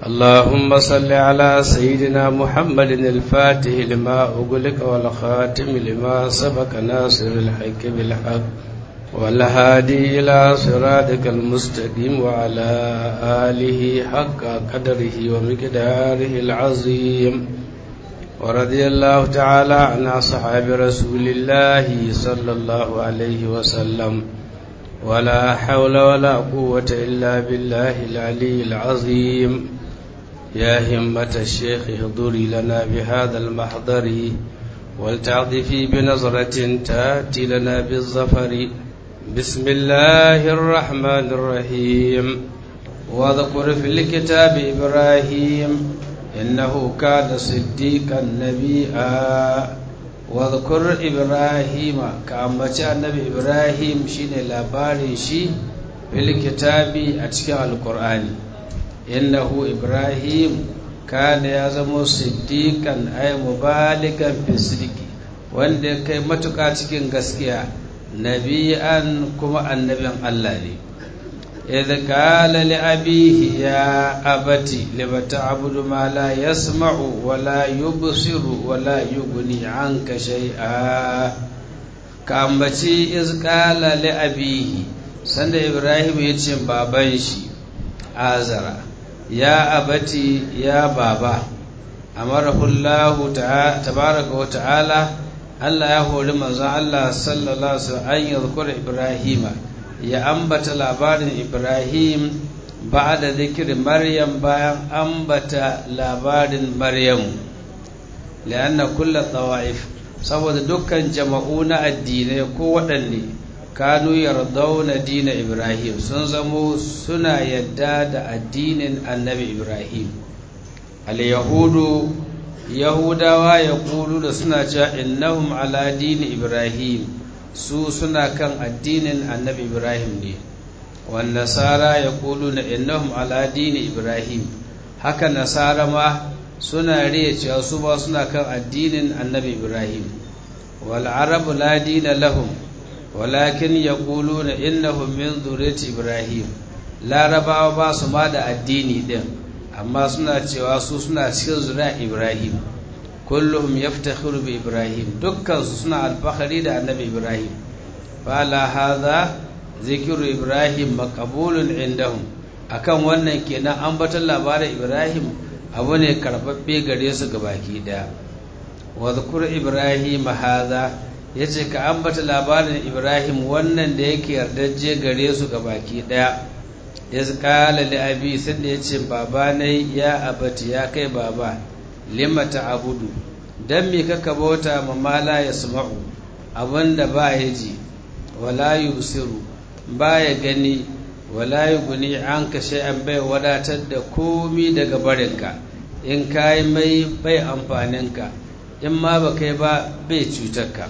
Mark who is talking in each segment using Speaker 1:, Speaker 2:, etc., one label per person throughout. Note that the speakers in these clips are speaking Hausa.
Speaker 1: اللهم صل على سيدنا محمد الفاتح لما أغلق والخاتم لما سبق ناصر الحق بالحق والهادي إلى صراطك المستقيم وعلى آله حق قدره ومقداره العظيم ورضي الله تعالى عن أصحاب رسول الله صلى الله عليه وسلم ولا حول ولا قوة إلا بالله العلي العظيم يا همة الشيخ اهضري لنا بهذا المحضر ولتعطفي بنظرة تأتي لنا بالظفر بسم الله الرحمن الرحيم واذكر في الكتاب إبراهيم إنه كان صديقا نبيا واذكر إبراهيم كأمة النبي إبراهيم شين لاباري شي في الكتاب أتكى القرآن إنه إبراهيم كان يزم صديقا أي مبالغا في الصدق wanda kai matuƙa cikin gaskiya nabi'an kuma annabin Allah ne idh qala li abihi ya abati lima ta'budu ma la yasma'u wa la yubsiru wa la yughni 'anka shay'a ka ambaci iz qala li abihi sanda ibrahim ya ce baban shi azara ya abati ya baba amarahu Allah tabaraka wa ta'ala Allah ya hori manzon Allah sallallahu alaihi wasallam an yadhkura Ibrahima ya ambata labarin Ibrahim ba'da zikri Maryam bayan ambata labarin Maryam lianna kullu tawaif saboda dukkan jama'u na addinai ko waɗanne kanu yardawna dina Ibrahim sun zamo suna yadda da addinin Annabi Ibrahim al-yahudu yahudawa ya kulu da suna cewa innahum ala dini ibrahim su suna kan addinin annabi ibrahim ne wan nasara ya kulu na innahum ala dini ibrahim haka nasara ma suna riya cewa su ba suna kan addinin annabi ibrahim wal arabu la dina lahum walakin yaquluna innahum min dhurriyyati ibrahim larabawa ba su ma da addini din amma suna cewa su suna cikin zuriya Ibrahim kullum yaftakhiru bi Ibrahim dukkan su suna alfahari da annabi Ibrahim fala hadha zikru Ibrahim maqbulun indahum akan wannan kenan ambaton labarin Ibrahim abu ne karbabbe gare su gabaki daya wa zkur Ibrahim hadha yace ka ambata labarin Ibrahim wannan da yake yardaje gare su gabaki daya iz qala li abi sanda yace baba ne ya abati ya kai baba lima ta'budu dan me kaka bauta ma mala yasma'u abinda ba ya ji wala yubsiru ba ya gani wala yughni anka shay'an bai wadatar da komi daga barinka in kai mai bai amfaninka in ma ba kai ba bai cutarka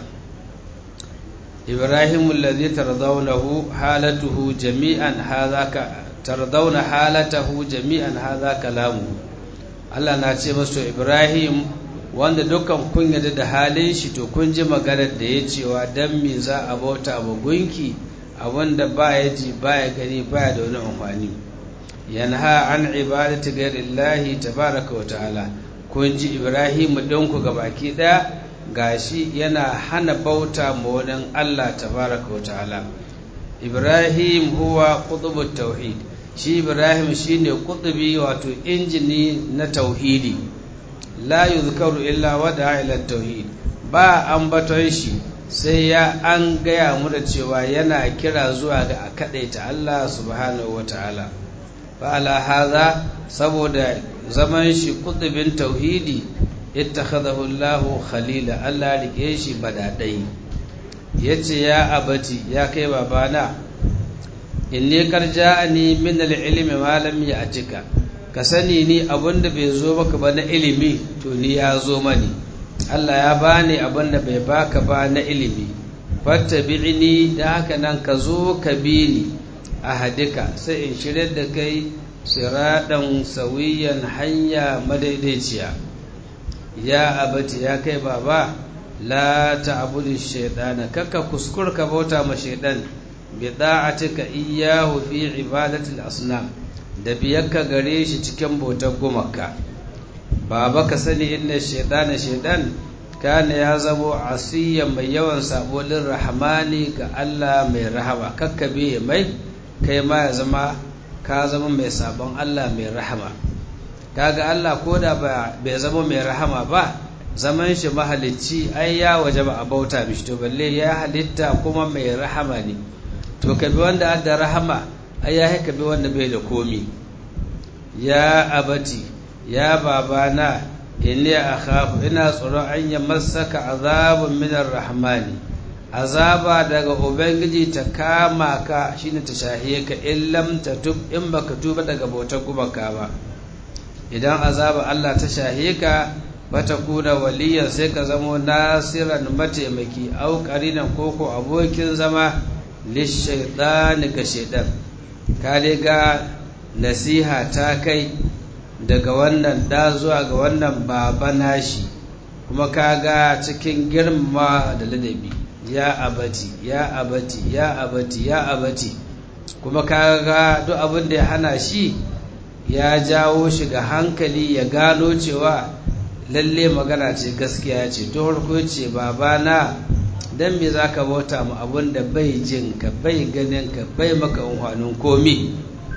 Speaker 1: ibrahim allazi tardawnahu halatuhu jami'an hadha tardauna halatahu jami'an hadha kalamu Allah na ce masu Ibrahim wanda dukkan kun yarda da halin shi to kun ji maganar da ya cewa dan me za a bauta ba gunki abinda ba ya ji ba ya gani ba ya da wani amfani yanha an ibadati ghairillahi tabaraka wa ta'ala kun ji Ibrahim ɗinku ga baki ɗaya gashi yana hana bauta ma wani Allah tabaraka wa ta'ala Ibrahim huwa qutubut tauhid shi Ibrahim shine kutubi wato injini na tauhidi la yuzkaru illa wada ila tauhid ba ambaton shi sai ya an gaya mu da cewa yana kira zuwa ga a kadaita Allah subhanahu wataala fa ala hadha saboda zaman shi kutubin tauhidi ittakhadahu Allah khalila Allah rike shi badadai yace ya abati ya kai babana inni karja'ani min al-ilmi ma lam ya'tika ka sani ni abinda bai zo maka ba na ilimi to ni ya zo mani Allah ya bani abinda bai baka ba na ilimi fattabi'ni da haka nan ka zo ka bi ni a hadika sai in shirya da kai siradan sawiyan hanya madaidaiciya ya abati ya kai baba la ta'budu shaytana kaka kuskur ka bauta ma shaytan bi da'atika iyyahu fi ibadati al-asnam da biyakka gare shi cikin bautar gumaka baba ka sani inna shaidana shaidan kana ya zamo asiyan mai yawan sabolin rahmani ga Allah mai rahama kakkabe mai kai ma ya zama ka zama mai sabon Allah mai rahama kaga Allah ko da bai zama mai rahama ba zaman shi mahalicci ai ya waje ba a bauta mishi to balle ya halitta kuma mai rahama ne to ka bi wanda da rahama ai ya ka bi wanda bai da komi ya abati ya babana inni akhafu ina tsoron an ya masaka azabun minar rahmani azaba daga ubangiji ta kama ka shine ta shahiye ka in lam tatub in baka tuba daga bautar gumaka ba idan azaba Allah ta shahiye ka bata kuna waliyan sai ka zamo nasiran mataimaki au qarinan koko abokin zama lishaitani ga shaidan ka ga nasiha ta kai daga wannan da zuwa ga wannan baba nashi kuma kaga cikin girma da ladabi ya abati ya abati ya abati ya abati kuma kaga duk abin da ya hana shi ya jawo shi ga hankali ya gano cewa lalle magana ce gaskiya ce to harko ce babana dan me zaka bauta mu abin da bai jin ka bai ganin ka bai maka amfanin komi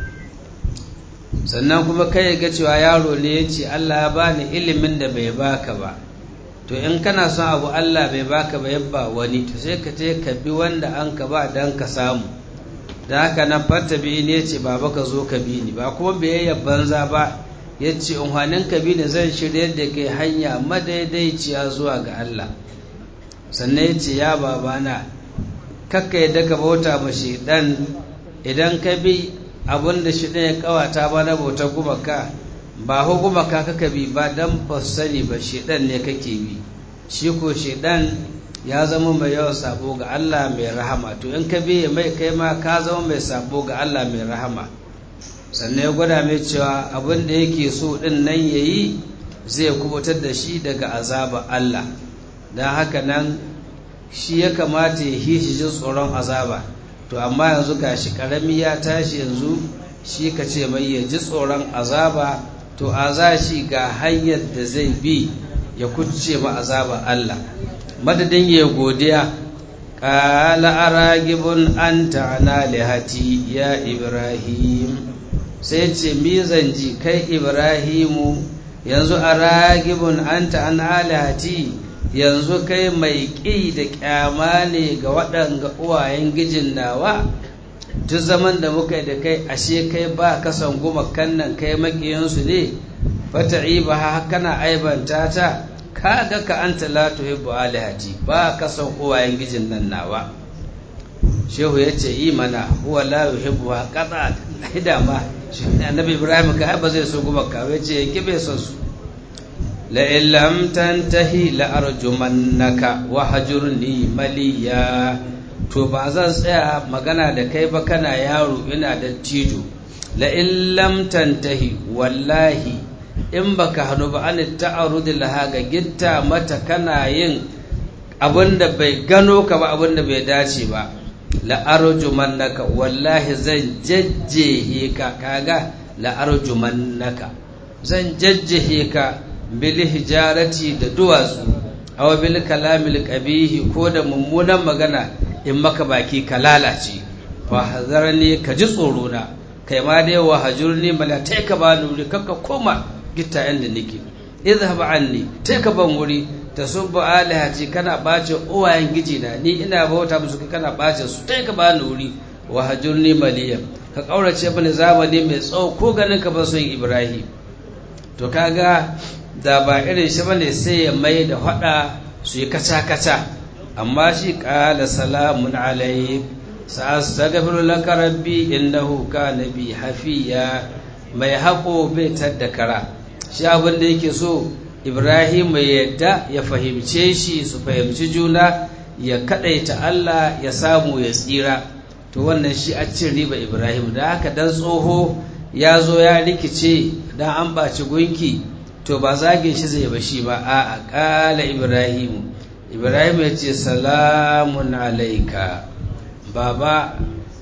Speaker 1: sannan kuma kai ga cewa yaro ne ya ce Allah ya bani ilimin da bai baka ba to in kana son abu Allah bai baka ba yabba wani to sai ka je ka bi wanda an ka ba dan ka samu da haka nan fata bi ne ce baba ka zo ka bi ni ba kuma biyayya banza ba ya ce unhanin ka bi ni zan shirya da kai hanya madaidaiciya zuwa ga Allah sannan ya ce ya babana kakka yadda ka bauta ma dan idan ka bi abin da shi ya kawata ba na bautar gumaka ba hu gumaka kaka bi ba dan ba sani ba shedan ne kake bi shi ko shedan ya zama mai yawan sabo ga Allah mai rahama to in ka bi mai kai ma ka zama mai sabo ga Allah mai rahama sannan ya gwada mai cewa abin da yake so din nan yayi zai kubutar da shi daga azaba Allah don haka nan shi ya kamata ya hishi jin tsoron azaba to amma yanzu gashi karami ya tashi yanzu shi ka ce mai ya ji tsoron azaba to a za shi ga hanyar da zai bi ya kuce ma azaba Allah madadin ya godiya qala aragibun anta ana lihati ya ibrahim sai ce mizan ji kai ibrahimu yanzu aragibun anta ana lihati yanzu kai mai ƙi da ƙyama ne ga waɗanga uwayen gijin nawa duk zaman da muka yi da kai ashe kai ba kasan goma kannan kai maƙiyansu ne fata iba ha kana aibanta ta ka ga ka an talatu hibbu alihati ba kasan uwayen gijin nan nawa shehu ya ce yi mana huwa la yuhibbu ha qata hida ma annabi ibrahim ka ba zai so goma ka ce ya bai son su لئن لم تنتهي لأرجمنك وهجرني مليا to ba zan tsaya magana da kai ba kana yaro ina da tijo la in lam tantahi wallahi in baka hanu ba an ta'arud laha ga gitta mata kana yin abinda bai gano ka ba abinda bai dace ba la arjumannaka wallahi zan jajjehe ka kaga la arjumannaka zan jajjehe ka bil hijarati da duwatsu aw bil kalamil qabihi ko da mummunan magana in maka baki ka lalace fa hazarni ka ji tsoro na kai ma dai wa hajurni mala tai ka ba nuri kakka koma gitta inda nake idhhab anni tai ka ban wuri tasubbu alihati kana bace uwayen giji na ni ina bauta musu kana bace su tai ka ba nuri wa hajurni maliya ka kaurace bani zamani mai tsawo ko ganin ka ba son ibrahim to kaga da ba irin shi bane sai ya mai da hada su yi kaca-kaca amma shi ƙala salamun alaik sa'astaghfiru laka rabbi innahu kana bi hafiya mai haƙo bai tadda kara shi abin da yake so Ibrahim mai yadda ya fahimce shi su fahimci juna ya kadaita Allah ya samu ya tsira to wannan shi a cin riba Ibrahim da haka dan tsoho ya zo ya rikice dan an baci gunki to ba zage shi zai bashi ba a ƙala Ibrahim Ibrahim ya ce salamun alaika baba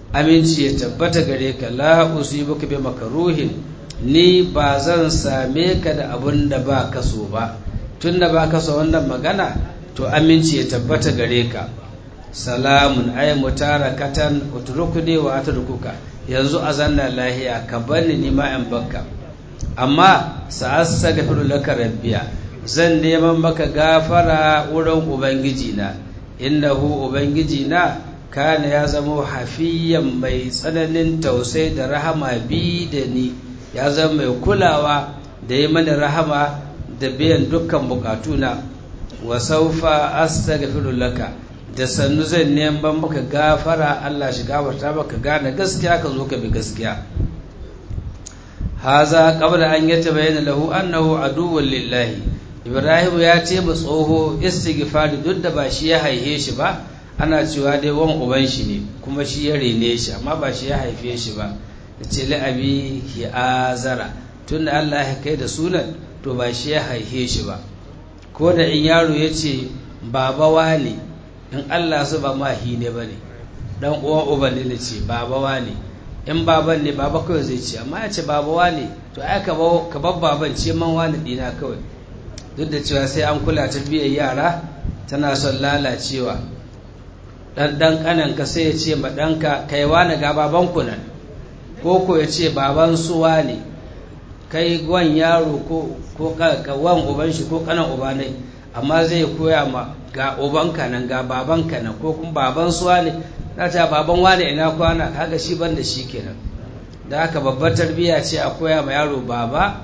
Speaker 1: aminci ya tabbata gare ka la usibuka bi makaruhin ni ba zan same ka da abun da ba ka so ba tunda ba ka so wannan magana to aminci ya tabbata gare ka salamun ay mutarakatan utrukuni wa atrukuka yanzu azanna lahiya ka bani ni ma in bakka amma sa'astaghfiru laka rabbiya zan neman maka gafara wurin ubangiji na innahu ubangiji na kana ya zama hafiyan mai tsananin tausai da rahama bi da ni ya zama mai kulawa da yi mana rahama da biyan dukkan bukatuna wa saufa astaghfiru laka da sannu zan neman maka gafara Allah shi gafarta maka gane gaskiya ka zo ka bi gaskiya haza qabla an yatabayyana lahu annahu aduwwun lillahi ibrahim ya ce ba tsoho istighfari duk da ba shi ya haife shi ba ana cewa dai wan uban shi ne kuma shi ya rene shi amma ba shi ya haife shi ba ce li abi hi azara tunda Allah ya kai da sunan to ba shi ya haife shi ba ko da in yaro ya ce baba wane in Allah su ba mahi ne ba ne dan uwan uban ne ce baba wane in baban ne baba kawai zai ce amma ya ce baba wane to ai ka bar baban ce man wane dina kawai duk da cewa sai an kula tarbiyyar yara tana son lalacewa dan dan kanan ka sai ya ce ma danka kai wane ga baban ku nan ko ko ya ce baban su wane kai gwan yaro ko ko wan uban shi ko kanan uba ne amma zai koya ma ga ubanka nan ga babanka nan ko kuma baban suwa ne na ta baban wane ina kwana kaga shi ban da shi kenan da haka babbar tarbiyya ce a koya ma yaro baba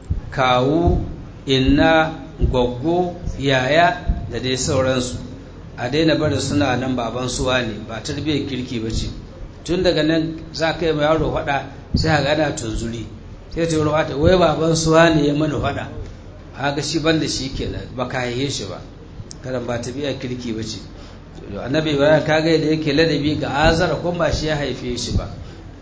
Speaker 1: kawu inna gwaggo yaya da dai sauransu a daina bari suna nan baban suwa ne ba tarbiyyar kirki ba ce tun daga nan za ka yi ma yaro faɗa sai a gana tunzuri sai ta yi wata wai baban suwa ne ya mana faɗa haka shi ban da shi kenan ba ka haihe shi ba karan ba tabi'a kirki ba ce annabi ibrahim kaga da yake ladabi ga azara kuma ba shi ya haife shi ba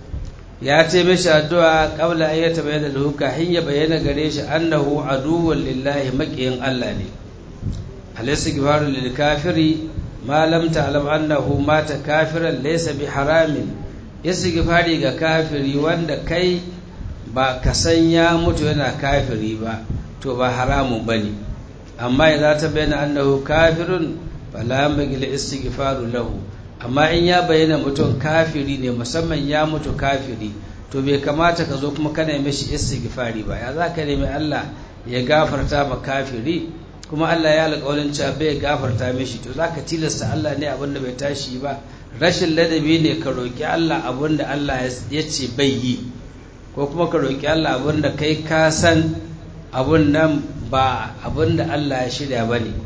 Speaker 1: ya ce mishi addu'a qabla an yatabayyana lahu kahin ya bayyana gare shi annahu aduwwun lillahi maqiyin Allah ne al-istighfaru lil kafiri ma lam ta'lam annahu mata kafiran laysa bi haramin istighfari ga kafiri wanda kai ba ka san ya mutu yana kafiri ba to ba haramun bane amma idza tabayyana annahu kafirun fala magil istighfaru lahu amma in ya bayyana mutum kafiri ne musamman ya mutu kafiri to bai kamata ka zo kuma kana mishi istighfari ba ya za ka nemi Allah ya gafarta ma kafiri kuma Allah ya alƙawarin cewa bai gafarta mishi to za ka tilasta Allah ne abinda bai tashi ba rashin ladabi ne ka roƙi Allah abinda Allah ya ce bai yi ko kuma ka roƙi Allah abinda kai ka san abun nan ba abinda Allah ya shirya ba ne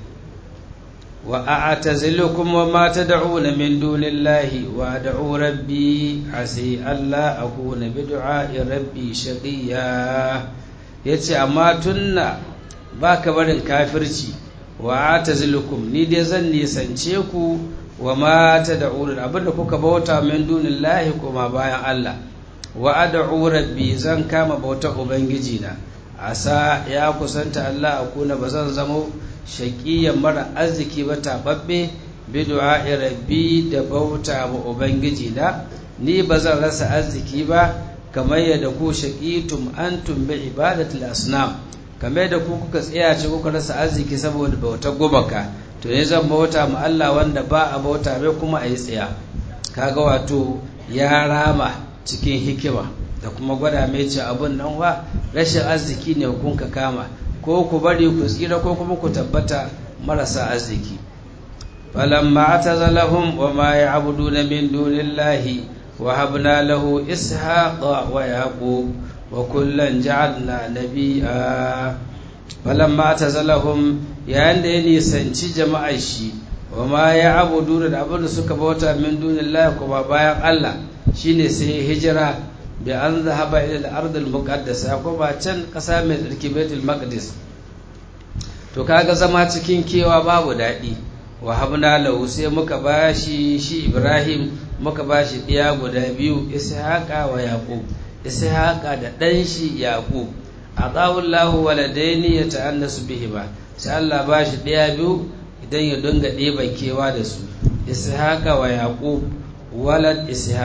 Speaker 1: وأعتزلكم وما تدعون من دون الله وأدعو ربي عسي ألا أكون بدعاء ربي شقيا yace amma tunna ba ka barin kafirci wa atazilukum ni dai zan nisance ku wa ma tad'un abinda kuka bauta min dunillahi kuma bayan Allah wa ad'u rabbi zan kama bautar ubangiji na asa ya kusanta Allah akuna bazan zamo shaƙiyan mara arziki ba taɓaɓɓe bi du'a'i rabbi da bauta wa ubangiji na ni ba zan rasa arziki ba kamar yadda ku shaqitum antum bi ibadatil asnam kamar yadda ku kuka tsaya ce kuka rasa arziki saboda bautar gumaka to ne zan bauta ma Allah wanda ba a bauta mai kuma a yi tsaya kaga wato ya rama cikin hikima da kuma gwada mai ce abun nan wa rashin arziki ne kun ka kama ko ku bari ku tsira ko kuma ku tabbata marasa arziki falamma atazalahum wa ma ya'buduna min dunillahi wa habna lahu ishaqa wa yaqub wa kullan ja'alna nabiyya falamma atazalahum yayin da ya nisanci jama'ar shi wa ma ya'buduna da abin da suka bauta min dunillahi kuma bayan Allah shine sai hijira bi an zahaba ila al-ard al-muqaddasa ko ba can kasa mai tsarki baitul maqdis to kaga zama cikin kewa babu dadi wa habna lahu sai muka bashi shi Ibrahim muka bashi diya guda biyu Ishaqa wa Yaqub Ishaqa da dan shi Yaqub adawu Allahu waladaini yata'annasu bihima sai Allah bashi diya biyu idan ya dinga ɗeba kewa da su Ishaqa wa Yaqub walad Ishaq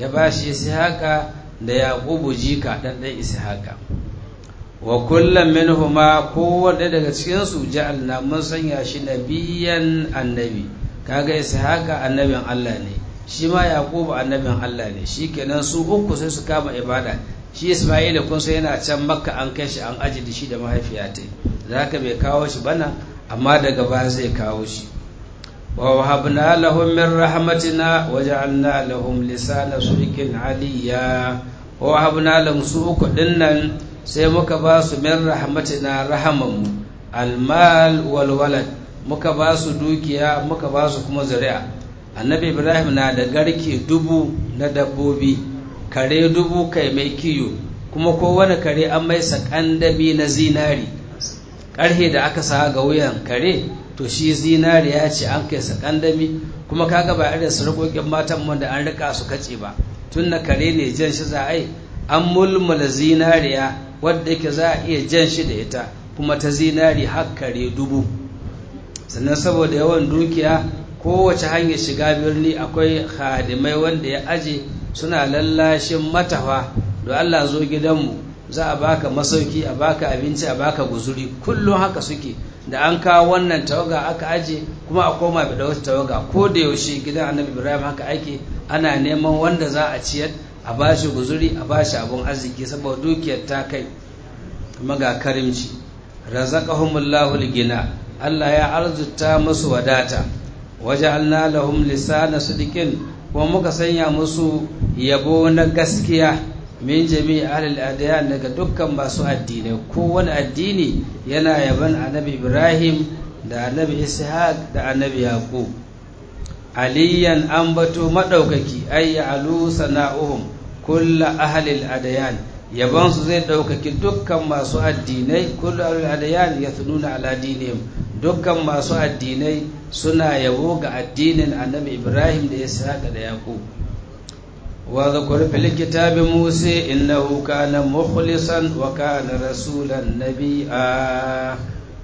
Speaker 1: ya ba shi ishaqa da yaqubu jika dan dan ishaqa wa kullum minhuma kowanne daga cikin su ja'alna mun sanya shi nabiyan annabi kaga ishaqa annabin Allah ne shi ma yaqubu annabin Allah ne shikenan su uku sai su kama ibada shi isma'ila kun sai yana can makka an kai shi an aji da shi da mahaifiyatai zaka bai kawo shi bana amma daga baya zai kawo shi wa wahabna lahum min rahmatina wa ja'alna lahum lisana surikin aliyya wa wahabna lahum su uku dinnan sai muka ba su min rahmatina rahamanmu almal wal walad muka ba su dukiya muka ba su kuma zuri'a annabi ibrahim na da garke dubu na dabbobi kare dubu kai mai kiyo kuma kowane kare an mai sakandami na zinari ƙarhe da aka sa ga wuyan kare to shi zinari ya ce an kai sakandami kuma kaga ba irin sarƙoƙin matan mu da an rika su kace ba tun na kare ne jan shi za a yi an mulmula zinariya wadda yake za a iya jan shi da ita kuma ta zinari har kare dubu sannan saboda yawan dukiya kowace hanyar shiga birni akwai hadimai wanda ya aje suna lallashin matafa da Allah zo gidanmu za a baka masauki a baka abinci a baka guzuri kullum haka suke da an kawo wannan tawaga aka aje kuma a koma da wata tawaga ko da yaushe gidan annabi ibrahim haka ake ana neman wanda za a ciyar a bashi guzuri a bashi abun arziki saboda dukiyar ta kai kuma ga karimci razaqahumullahu ligina Allah ya arzuta musu wadata waja'alna lahum lisana sidqin kuma muka sanya musu yabo na gaskiya min jami'i ahlil adiyan daga dukkan masu addinai kowane addini yana yaban annabi Ibrahim da annabi Ishaq da annabi Yaqub aliyan ambato madaukaki ay alu sana'uhum kullu ahlil adiyan yaban su zai daukaki dukkan masu addinai kullu ahlil adiyan yathnuna ala dinihim dukkan masu addinai suna yabo ga addinin annabi Ibrahim da Ishaq da Yaqub واذكر في الكتاب موسى إنه كان مخلصا وكان رسولا نبيا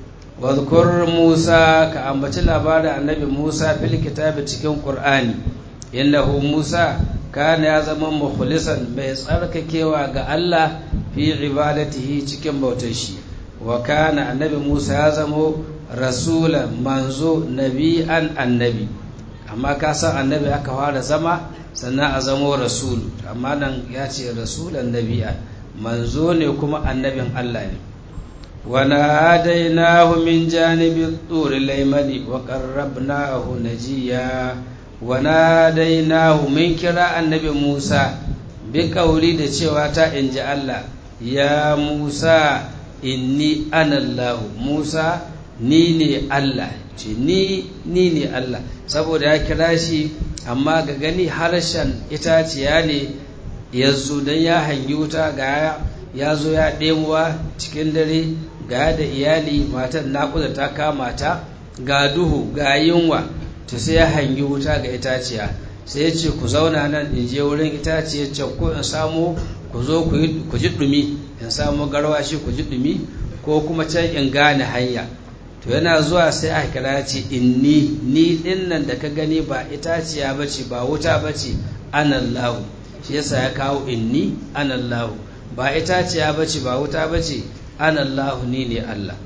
Speaker 1: واذكر موسى كأنبت لبار النبي موسى في الكتاب تكون قرآن إنه موسى كان يزم مخلصا بيسألك كيوا الله في عبادته تكون بوتشي وكان النبي موسى يزم رسولا منزو نبيا النبي أما كاسا النبي أكوار زما sannan a zamo rasulu amma nan ya ce rasulan nabi'a manzo ne kuma annabin Allah ne wa nadainahu min janibi turi laymani wa qarrabnahu najiya wa nadainahu min kira annabi Musa bi kauli da cewa ta inji Allah ya Musa inni ana Allah Musa ni ne Allah ce ni ni ne Allah saboda ya kira shi amma ga gani harshen itaciya ne ya zo don ya hangi wuta ga ya zo ya ɗemuwa cikin dare ga da iyali matan naƙuda ta kama ta ga duhu ga yunwa to sai ya hangi wuta ga itaciya sai ya ce ku zauna nan in je wurin itaciya can ko in samu ku zo ku ji ɗumi in samu garwashi ku ji ɗumi ko kuma can in gane hanya to yana zuwa sai a kira ce inni ni din nan da ka gani ba itaciya bace ba wuta bace anallahu shi yasa ya kawo inni anallahu ba itaciya bace ba wuta bace anallahu ni ne Allah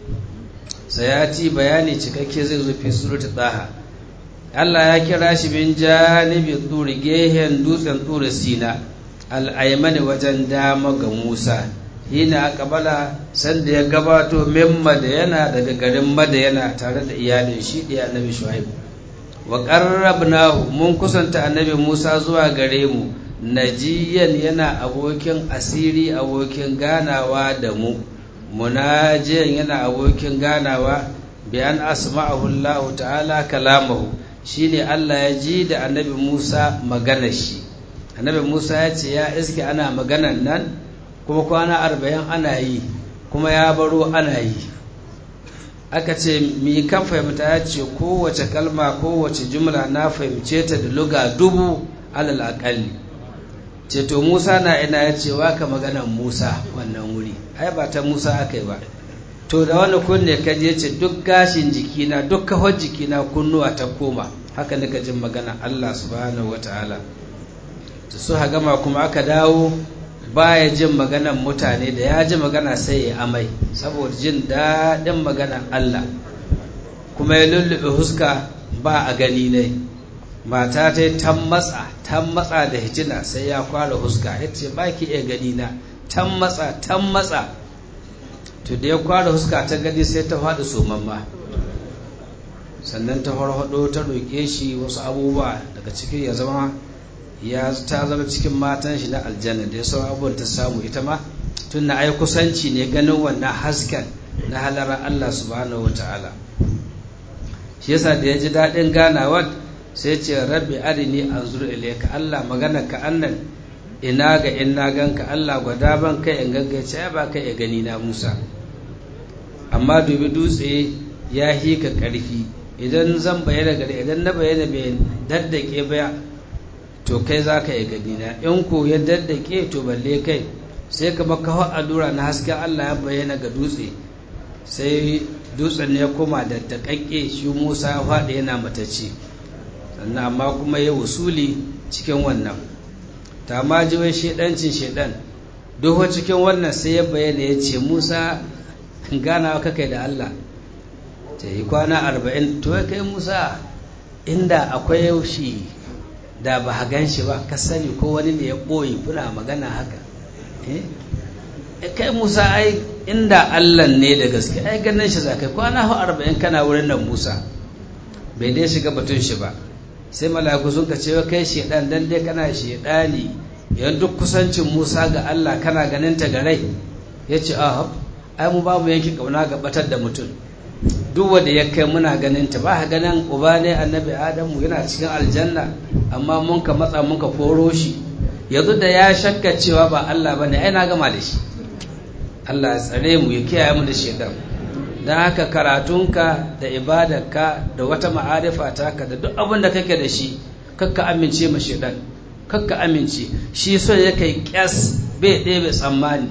Speaker 1: sayati bayani cikakke zai zo fi surata taha Allah ya kira shi bin janibi turi gehen dutsen turi sina al'aimani wajen dama ga Musa hina kabala sanda ya gabato min madayana daga garin madayana tare da iyalin shi da annabi shuaib wa qarrabnahu mun kusanta annabi Musa zuwa gare mu najiyan yana abokin asiri abokin ganawa da mu munajiyan yana abokin ganawa bi an asma'ahu Allah ta'ala kalamahu shine Allah ya ji da annabi Musa maganar shi annabi Musa ya ce ya iske ana maganan nan kuma kwana arba'in ana yi kuma ya baro ana yi aka ce mi kan fahimta ya ce kowace kalma kowace jumla na fahimce ta da luga dubu alal akalli ce to musa na ina ya ce waka maganan musa wannan wuri ai ba ta musa aka yi ba to da wani kunne ka je ce duk gashin jikina duk kahon jikina kunnuwa ta koma haka nika jin magana allah subhanahu wa ta'ala su gama kuma aka dawo baya jin maganan mutane da ya ji magana sai ya amai saboda jin daɗin maganan Allah kuma ya lullube huska ba a gani ne mata ta ta matsa ta matsa da hijina sai ya kwara huska ya ce ba ki iya gani na ta matsa ta matsa to da ya kwara huska ta gani sai ta faɗi somamma sannan ta farfado ta roƙe shi wasu abubuwa daga cikin ya zama ya ta zama cikin matan shi na aljanna da ya sauran abubuwan ta samu ita ma tun na ai kusanci ne ganin wannan hasken na halarar Allah subhanahu wata'ala shi yasa da ya ji daɗin ganawar sai ce rabbi arini anzur ilayka Allah magana ka annan ina ga in na ganka Allah gwada ban kai in gaggace ya ba kai ya gani na Musa amma dubi dutse ya hika ƙarfi idan zan bayyana gari idan na bayyana bai daddake ba to kai za ka yi gani na in ko ya daddake to balle kai sai ka baka hau allura na hasken Allah ya bayyana ga dutse sai dutsen ya koma da takakke shi Musa ya faɗi yana matacce sannan amma kuma ya wusuli cikin wannan ta ma ji wai shedancin shedan doho cikin wannan sai ya bayyana ya ce Musa ganawa kakai da Allah ta yi kwana arba'in to kai Musa inda akwai yaushi da ba a gan shi ba ka sani ko wani ne ya ɓoye kuna magana haka kai musa ai inda allah ne da gaske ai ganin shi za kai kwana hau arba'in kana wurin nan musa bai dai shiga batun shi ba sai mala'iku sun ka cewa kai shedan dan dai kana shedani yan duk kusancin musa ga allah kana ganin ta ga rai ya ce a ai mu babu yanki kauna ga batar da mutum duk wanda ya kai muna ganin ta ba ganin uba ne annabi adamu yana cikin aljanna amma mun ka matsa mun ka koro shi yanzu da ya shakka cewa ba Allah bane ai na gama da shi Allah ya tsare mu ya kiyaye mu da shedan dan haka karatunka da ibadarka da wata ma'arifa taka da duk abin da kake da shi kakka amince ma shedan kakka amince shi so ya kai kyas bai ɗebe tsammani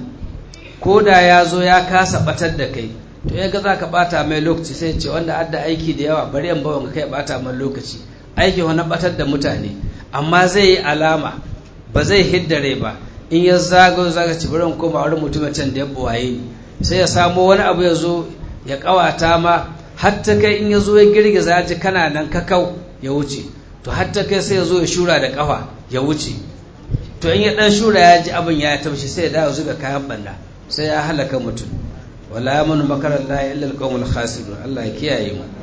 Speaker 1: ko da ya zo ya kasa batar da kai to ya ga za ka bata mai lokaci sai ce wanda adda aiki da yawa bari in bawa kai bata mai lokaci aiki wani batar da mutane amma zai yi alama ba zai hiddare ba in ya zago zaga ci bari koma wani mutum can da ya buwaye ni sai ya samo wani abu ya zo ya kawata ma hatta kai in ya zo ya girgiza ji kana nan kakau ya wuce to hatta kai sai ya zo ya shura da kafa ya wuce to in ya dan shura ya ji abin ya taushi sai ya dawo zuga kayan banda sai ya halaka mutum wala yamunu makarar la illa alqawmul khasirun Allah ya kiyaye mu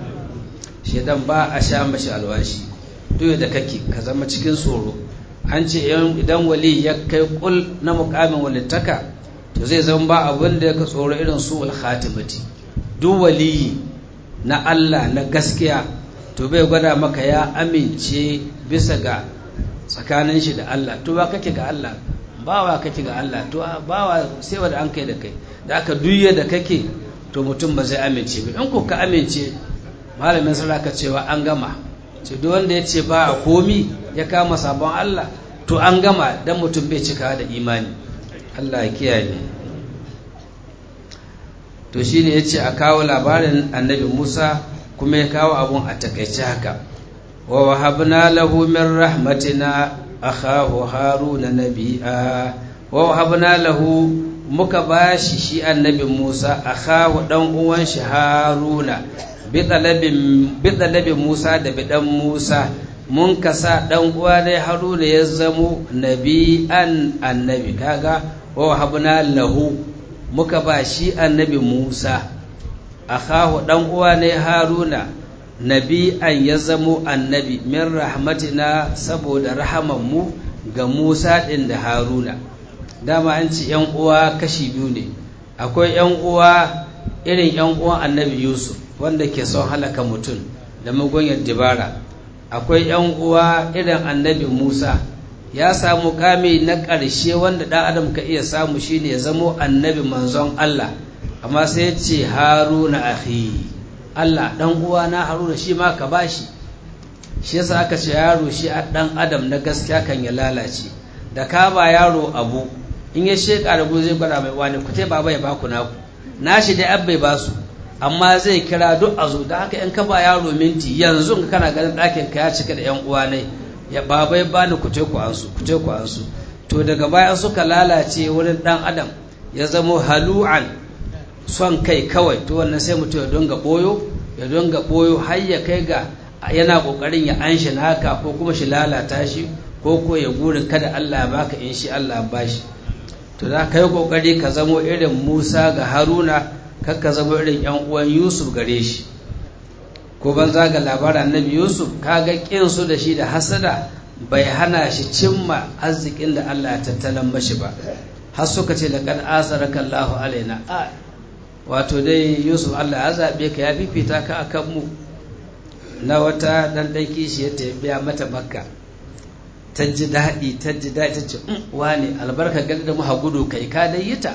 Speaker 1: shedan ba a sha mashi alwashi duk da kake ka zama cikin tsoro an ce idan wali ya kai kul na mukamin walittaka to zai zama ba abin da ka tsoro irin su al khatimati duk wali na Allah na gaskiya to bai gwada maka ya amince bisa ga tsakanin shi da Allah to ba kake ga Allah bawa kake ga Allah to bawa sai wanda an kai da kai da aka duye da kake to mutum ba zai amince ba in ko ka amince malamin saraka cewa an gama ce duk wanda ya ce ba a komi ya kama sabon Allah to an gama dan mutum bai cika da imani Allah ya kiyaye to shine yace a kawo labarin annabi Musa kuma ya kawo abun a takaice haka wa wahabna lahu min rahmatina akhahu haruna nabi'a wa wahabna lahu muka bashi shi annabi Musa akhahu dan uwan shi haruna bi talabin Musa da bidan Musa mun kasa dan uwa ne haruna ya zamo nabi'an annabi kaga wa wahabna lahu muka ba shi annabi Musa akhahu dan uwa ne haruna nabi'an ya zamo annabi min rahmatina saboda rahamanmu ga Musa ɗin da Haruna dama an ce ‘yan uwa kashi biyu ne akwai ‘yan uwa irin ‘yan uwan annabi Yusuf wanda ke son halaka mutum da magonyar dibara akwai ‘yan uwa irin annabi Musa ya samu kame na ƙarshe wanda ɗan adam ka iya samu shine ya zamo annabi manzon Allah amma sai ya ce Haruna akhi Allah ɗan uwa na Haruna shi ma ka bashi shi yasa aka ce yaro shi a ɗan adam na gaskiya kan ya lalace da ka ba yaro abu in ya sheka da zai gwada mai wani ku baba ya baku naku nashi dai abbai ba su amma zai kira duk a zo da haka in ka ba yaro minti yanzu ka kana ganin ɗakin ka ya cika da yan uwa ne ya babai bani ku te ku ansu ku te ku ansu to daga baya suka lalace wurin dan adam ya zamo halu'an son kai kawai to wannan sai mutum ya donga boyo ya donga boyo har ya kai ga yana kokarin ya anshi naka ko kuma shi lalata shi ko ko ya gurin kada Allah ya baka in shi Allah ya bashi to za ka yi kokari ka zamo irin Musa ga Haruna kar ka zamo irin yan uwan Yusuf gare shi ko ban zaga labarin Annabi Yusuf kaga kin su da shi da hasada bai hana shi cimma arzikin da Allah ya tattalan mashi ba har suka ce laqad asaraka Allahu alaina a wato dai Yusuf Allah ya zabe ka ya fifita ka akan mu na wata dan dan kishi ya biya mata makka ta ji daɗi ta ji daɗi ta ce wane albarka gani da muha gudu kai ka dai yi ta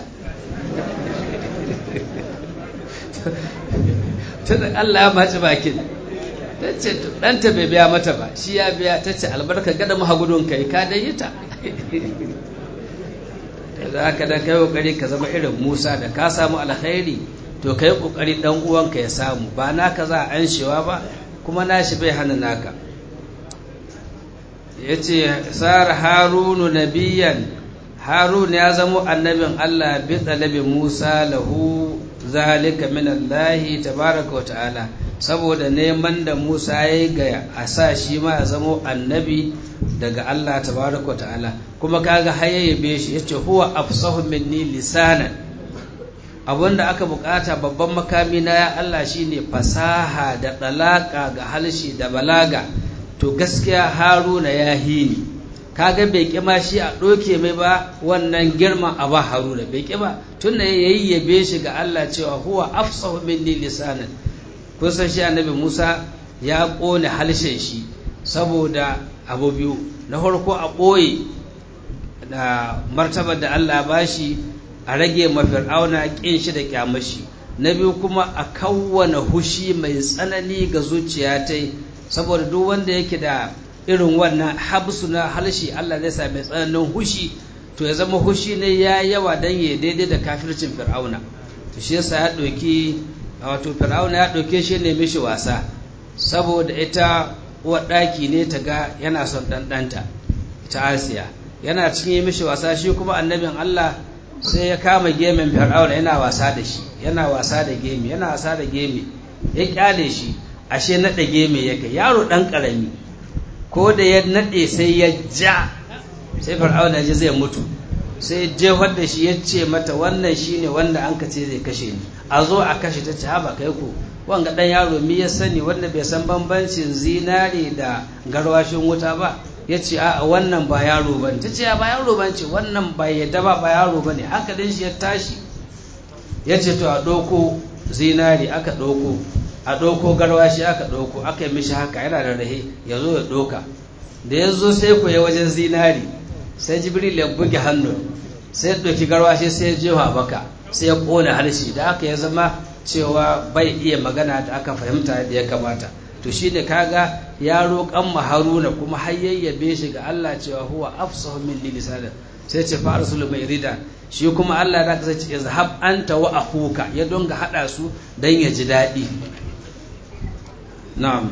Speaker 1: tun Allah ya maci bakin ta ce ɗanta bai biya mata ba shi ya biya ta ce albarka gada muha gudun kai ka dai yi ta da ka da kai kokari ka zama irin Musa da ka samu alkhairi to kai kokari dan uwanka ya samu ba naka za a anshewa ba kuma nashi bai hana naka ya ce sar harunu nabiyan harun ya zamo annabin Allah bi talabi Musa lahu zalika min Allah tabaraka wa ta'ala saboda neman da Musa ya yi ga a sa shi ma ya zamo annabi daga Allah tabaraka wa ta'ala kuma kaga hayayyabe shi yace huwa afsahu minni lisanan abinda aka bukata babban makami na ya Allah shine fasaha da dalaka ga halshi da balaga to gaskiya haruna ya hini kaga bai kima shi a ɗoke mai ba wannan girman a ba haruna bai kima tun da ya yabe shi ga Allah cewa huwa afsahu minni lisanan kun san shi annabi Musa ya ƙone halshen shi saboda abu biyu na farko a ɓoye da martabar da Allah ba shi a rage mafir'auna ƙin shi da kyamashi na biyu kuma a kawwana hushi mai tsanani ga zuciya ta saboda duk wanda yake da irin wannan habsu na halshi Allah zai sami tsananin hushi to ya zama hushi ne ya yawa dan ya daidai da kafircin fir'auna to shi yasa ya ɗauki wato fir'auna ya ɗauke shi ne mishi wasa saboda ita uwar ɗaki ne ta ga yana son ɗanɗanta ita asiya yana cikin mishi wasa shi kuma annabin Allah sai ya kama gemin fir'auna yana wasa da shi yana wasa da gemi yana wasa da gemi ya kyale shi ashe naɗe geme ya kai yaro ɗan ƙarami ko da ya naɗe sai ya ja sai fir'auna ji zai mutu sai jefar da shi ya ce mata wannan shine wanda an ka ce zai kashe ni a zo a kashe ta ce haba kai ku wanga ɗan yaro mi ya sani wanda bai san bambancin zinare da garwashin wuta ba ya ce a wannan ba yaro ba ta ce ba yaro ba ce wannan ba yadda ba ba yaro ba ne hankalin shi ya tashi ya ce to a ɗauko zinari aka ɗauko a ɗauko garwashi aka ɗauko aka yi mishi haka yana da rahe ya zo ya ɗauka da ya zo sai ku wajen zinari sai jibril ya buge hannu sai ya ɗauki garwashi sai ya jefa baka sai ya ƙone harshe da aka ya zama cewa bai iya magana da aka fahimta da ya kamata to shine kaga ya roƙan ma haruna kuma har yayyabe shi ga Allah cewa huwa afsahu min lisanin sai ce fa rasul mai rida shi kuma Allah da ka ce izhab anta wa akhuka ya donga hada su dan ya ji dadi na'am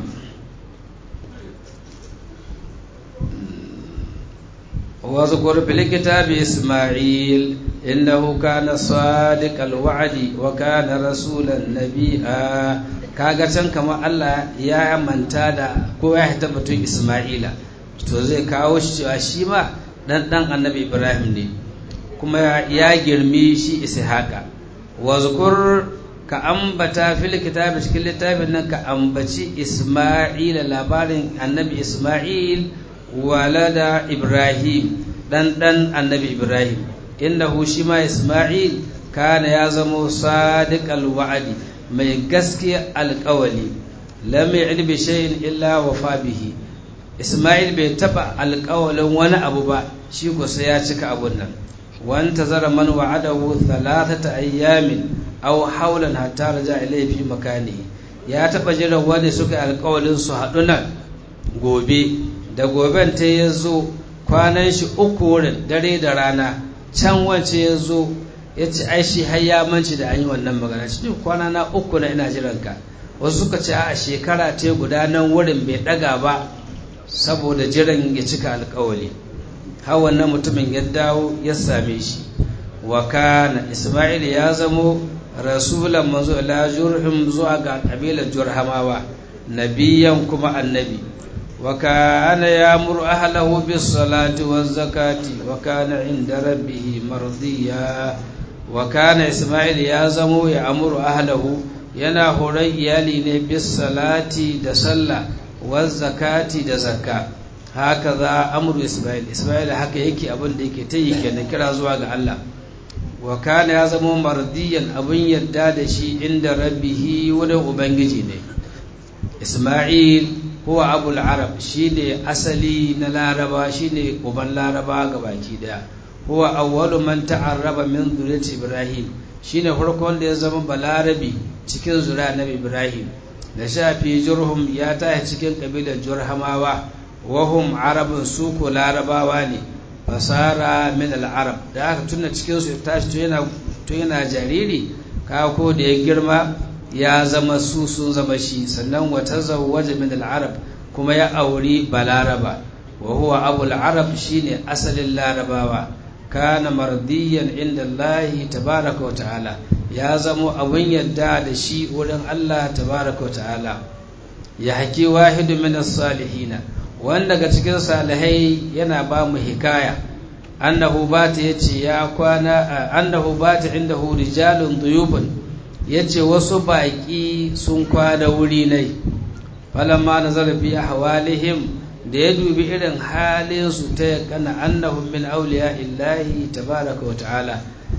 Speaker 1: واذكر في الكتاب إسماعيل إنه كان صادق الوعد وكان رسولا نبيا kaga can kamar Allah ya manta da ko ya hita batun Ismaila to zai kawo shi cewa shi ma dan dan annabi Ibrahim ne kuma ya girmi shi Ishaqa wa zukur ka ambata fil kitabi cikin littafin nan ka ambaci Ismaila labarin annabi Ismail walada Ibrahim dan dan annabi Ibrahim innahu shi ma Ismail kana ya zamo sadiqal wa'adi mai gaskiya alkawali lam ya'id bi shay'in illa wafa bihi Ismail bai taba alkawalin wani abu ba shi ko sai ya cika abun nan wan tazara man wa'adahu thalathata ayyamin aw hawlan hatta raja ilayhi fi makanihi ya taba jira wani suka alkawalin su haɗu nan gobe da goben ta yazo kwanan shi uku wurin dare da rana can wance ya zo ya ce ai shi har ya manci da an yi wannan magana shi kwana na uku na ina jiran ka wasu suka ce a shekara ce guda nan wurin bai daga ba saboda jiran ya cika alkawali har wannan mutumin ya dawo ya same shi wa kana isma'il ya zamo rasulan manzo ila jurhum zuwa ga kabilar jurhamawa nabiyan kuma annabi wa kana ya'muru ahlahu bis salati waz zakati wa kana inda rabbih mardiya wa kana isma'il ya zamo ya amuru ahlahu yana horon iyali ne bis salati da sallah waz zakati da zakka haka za amuru isma'il isma'il haka yake abin da yake ta yi kenan kira zuwa ga Allah wa kana ya zama mardiyan abin yadda da shi inda rabbihi wurin ubangiji ne isma'il huwa abul arab shine asali na laraba shine uban laraba ga baki daya huwa awwalu man ta'arraba min zuriyati ibrahim shine farko wanda ya zama balarabi cikin zuriya nabi ibrahim da shafi jurhum ya taya cikin kabilar jurhamawa wahum arabun su ko larabawa ne fasara min al-arab da aka tuna cikin su tashi to yana to yana jariri ka ko da ya girma ya zama su sun zama shi sannan wa tazawwaja min al-arab kuma ya auri balaraba wa huwa abu al-arab shine asalin larabawa kana mardiyan inda Allah tabaraka wa ta'ala ya zamo abun yadda da shi wurin Allah tabaraka wa ta'ala ya haki wahidu min as-salihina wanda daga cikin salihai yana ba mu hikaya annahu bata yace ya kwana annahu bata indahu rijalun duyubun yace wasu baki sun kwana wuri nai falamma nazara fi ahwalihim da ya dubi irin halin su ta yakana annahum min awliya illahi tabaraka wa ta'ala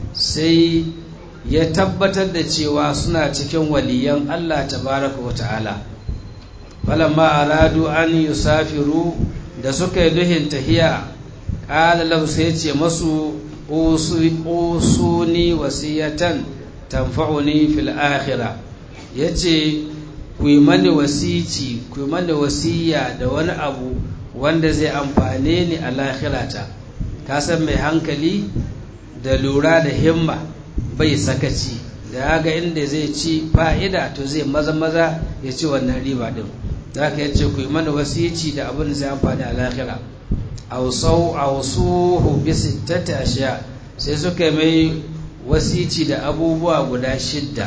Speaker 1: sai ya tabbatar da cewa suna cikin waliyan Allah tabaraka wa ta'ala falamma aradu an yusafiru da suka yi duhin tahiya ƙala lahu sai ce masu usuni wasiyatan tanfa'uni fil akhirah yace ku yi mani wasici ku yi mani wasiya da wani abu wanda zai amfane ni a lahirata ka san mai hankali da lura da himma bai sakaci da ya ga inda zai ci fa'ida to zai maza maza ya ci wannan riba din za ka yace ku yi mana wasici da abin da zai amfani a lahira ausau ausuhu bi sittati ashiya sai suka mai wasici da abubuwa guda shidda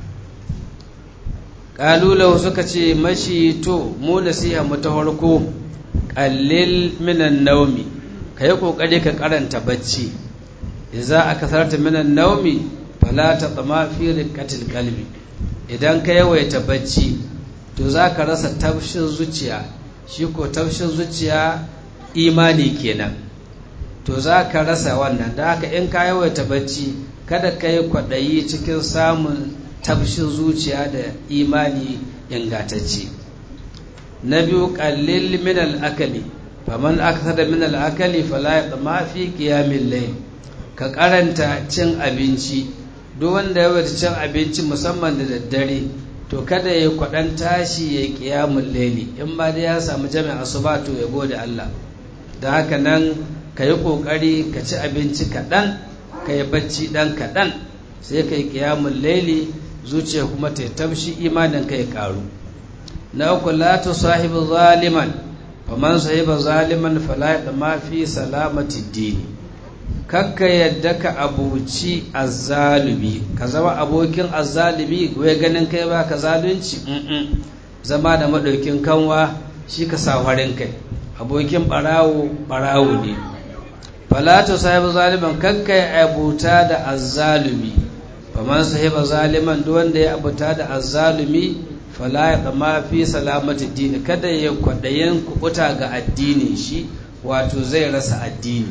Speaker 1: kalulau suka ce mashi to mu nasiha mu ta farko qallil minan naumi kai kokari ka karanta bacci idza akasarta minan naumi fala tatma fi riqatil qalbi idan ka yawaita bacci to za ka rasa tafshin zuciya shi ko tafshin zuciya imani kenan to za ka rasa wannan da haka in ka yawaita bacci kada ka yi kwaɗayi cikin samun tafshin zuciya da imani ingatacce na biyu ƙallil min al'akali faman aka min al'akali fala ya tsama fi ƙiyamin lai ka karanta cin abinci duk wanda yawaita cin abinci musamman da daddare to kada ya kwaɗan tashi ya ƙiyamun laili in ma dai ya samu jami'a asuba to ya gode Allah da haka nan ka yi ƙoƙari ka ci abinci kaɗan ka yi bacci ɗan kaɗan sai ka yi ƙiyamun laili zuciya kuma ta tabshi imanin ka ya ƙaru na uku la tu sahibu zaliman faman sahiba zaliman fala ma fi salamati dini kakka yadda ka abuci azzalumi ka zama abokin azzalumi wai ganin kai ba ka zalunci zama da maɗaukin kanwa shi ka sa farin kai abokin ɓarawo ɓarawo ne falatu sahibu zaliman kakka ya abuta da azzalumi faman sahiba zaliman duk wanda ya abuta da azzalumi fala ya tsama fi salamati dini kada ya kwaɗayin kuɓuta ga addinin shi wato zai rasa addini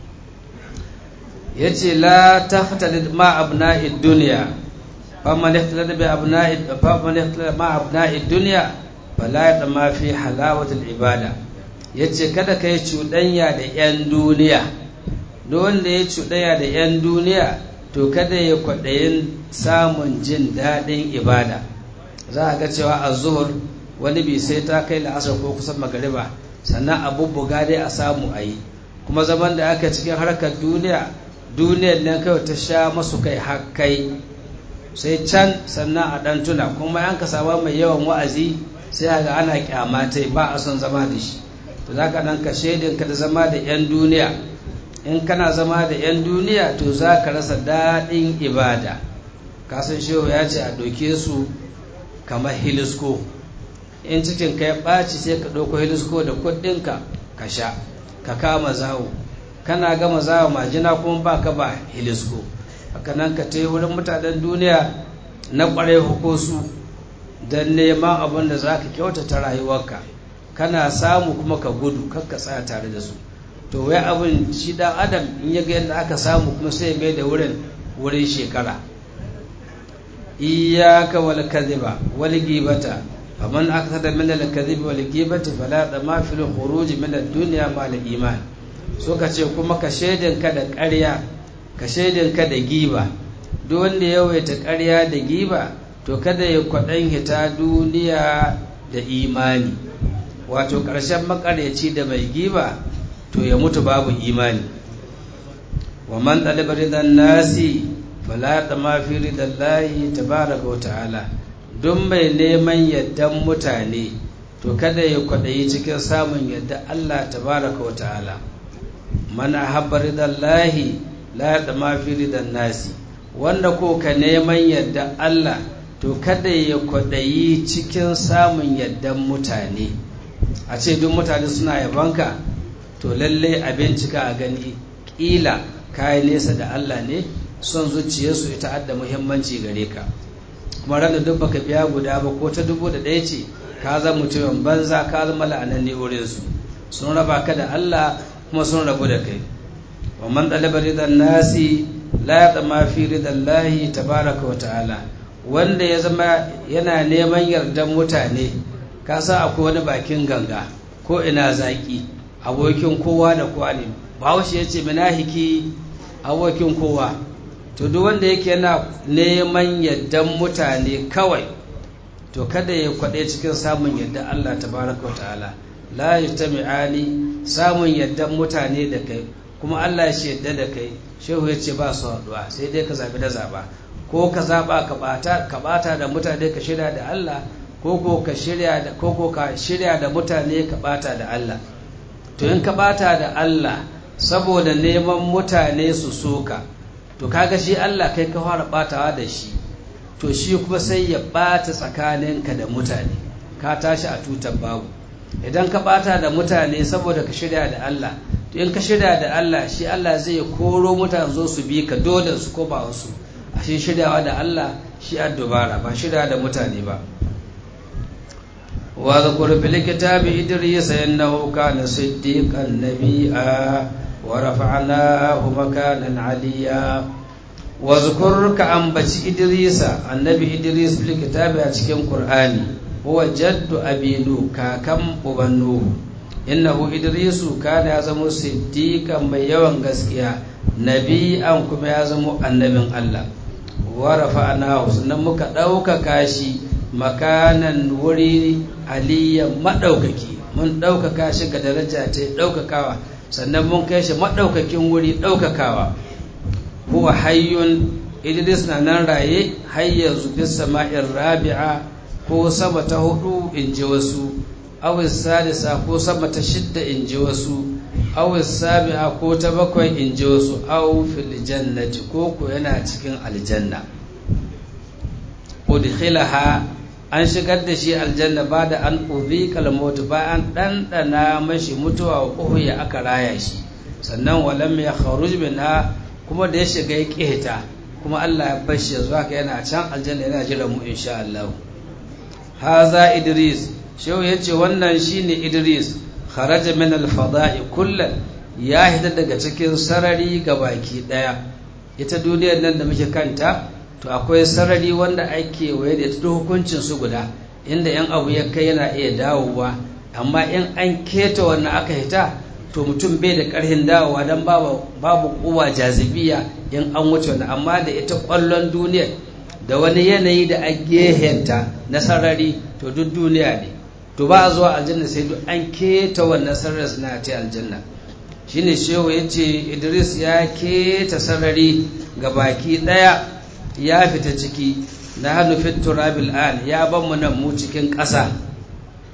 Speaker 1: ya ce la ta fitalid ma abna'id duniya faman ihtalada bi abna'id faman ihtalada ma abna'id duniya fala ya tsama fi halawatul ibada ya ce kada ka yi cuɗanya da 'yan duniya duk wanda ya cuɗanya da 'yan duniya to kada ya kwaɗayin samun jin daɗin ibada za a ga cewa a zuhur wani bi sai ta kai la'asar ko kusan magariba sannan a bubbuga dai a samu a yi kuma zaman da aka cikin harkar duniya duniyar nan kawai ta sha masu kai hakkai sai can sannan a ɗan tuna kuma an ka samu mai yawan wa'azi sai ga ana kyamatai ba a son zama da shi to za ka nan ka shaidinka da zama da 'yan duniya in kana zama da 'yan duniya to za ka rasa daɗin ibada kasan shehu ya ce a ɗauke su kamar hilisko in cikin ka ya ɓaci sai ka ɗauko hilisko da kuɗinka ka sha ka kama zawo kana gama zawo majina kuma ba ka ba hilisko haka nan ka ta wurin mutanen duniya na ƙwarai hukosu don neman abin da za ka kyautata rayuwarka kana samu kuma ka gudu kakka tsaya tare da su to wai abin shi dan adam in ya ga yadda aka samu kuma sai mai da wurin wurin shekara iyyaka wal kadhiba wal ghibata faman akthara min al kadhibi wal ghibati fala dama fil khuruj min ad dunya ma al iman so ka ce kuma ka shaidin ka da ƙarya ka shaidin ka da giba duk wanda ya yawaita ƙarya da giba to kada ya kwaɗan hita duniya da imani wato ƙarshen makaryaci da mai giba to ya mutu babu imani wa man ɗalibar ridan nasi fala ma fi ridan layi tabaraka wa ta'ala don mai neman yaddan mutane to kada ya kwaɗayi cikin samun yadda Allah tabaraka wa ta'ala man ahabba ridan lahi la ma fi ridan nasi wanda ko ka neman yadda Allah to kada ya kwaɗayi cikin samun yaddan mutane a ce duk mutane suna yabanka to lalle a bincika a gani ƙila kayi nesa da Allah ne son zuciyarsu ita adda muhimmanci gare ka kuma ranar duk baka biya guda ba ko ta dubu da ɗaya ce ka zama mutumin banza ka zama la'ananne wurinsu sun raba ka da Allah kuma sun rabu da kai wa man ɗaliba ridan nasi la ya tsama fi ridan lahi tabaraka wa ta'ala wanda ya zama yana neman yardan mutane ka sa akwai wani bakin ganga ko ina zaki abokin kowa da kowa ne bahaushe ya ce minahiki abokin kowa to duk wanda yake yana neman yardan mutane kawai to kada ya kwaɗe cikin samun yadda Allah tabaraka wa ta'ala la yajtami'ani samun yaddan mutane da kai kuma Allah shi yadda da kai shehu ya ce ba su haɗuwa sai dai ka zabi da zaba ko ka zaba ka bata ka bata da mutane ka shirya da Allah ko ko ka shirya da ko ko ka shirya da mutane ka bata da Allah to in ka bata da Allah saboda neman mutane su soka to kaga shi Allah kai ka fara batawa da shi to shi kuma sai ya bata tsakaninka da mutane ka tashi a tutar babu idan ka bata da mutane saboda ka shirya da Allah to in ka shirya da Allah shi Allah zai koro mutane zo su bi ka dole su ko ba wasu a shi shiryawa da Allah shi dubara ba shirya da mutane ba wa zakur fil kitabi idris innahu kana siddiqan nabiyya wa rafa'nahu makanan aliyya wa zakur ka ambaci idrisa annabi idris fil kitabi a cikin qur'ani huwa jaddu abinu kakan uban nuhu innahu idrisu kana ya zama siddiqan mai yawan gaskiya nabi'an kuma ya zama annabin Allah wa rafa'nahu sannan muka ɗaukaka shi makanan wuri aliyan maɗaukaki mun ɗaukaka shi ga daraja ta ɗaukakawa sannan mun kai shi maɗaukakin wuri ɗaukakawa huwa hayyun idris na nan raye hayya zubi sama'in rabi'a ko sama ta hudu in ji wasu awis sadisa ko sama ta shidda in ji wasu awis sabi'a ko ta bakwai in ji wasu aw fil jannati ko ko yana cikin aljanna udkhilaha an shigar da shi aljanna ba da an uzi kalmotu ba an ɗanɗana mashi mutuwa wa ƙuhuya aka raya shi sannan walam ya kharuj minha kuma da ya shiga ya ƙeta kuma Allah ya bashi yanzu haka yana can aljanna yana jira mu insha Allah haza idris shehu ya ce wannan shine idris kharaja min al-fada'i kullan ya hita daga cikin sarari ga baki daya ita duniyar nan da muke kanta to akwai sarari wanda ake waye da ita hukuncin su guda inda yan abu ya kai yana iya dawowa amma in an keta wannan aka hita to mutum bai da karhin dawowa don babu babu kuwa jazibiya in an wuce wannan amma da ita kwallon duniyar da wani yanayi da a gehenta na sarari to duk duniya ne to ba a zuwa aljanna sai duk an keta wannan sarari suna ta aljanna shine shehu ya ce idris ya keta sarari ga baki daya ya fita ciki na hannu fit turabil an ya ban mu nan mu cikin ƙasa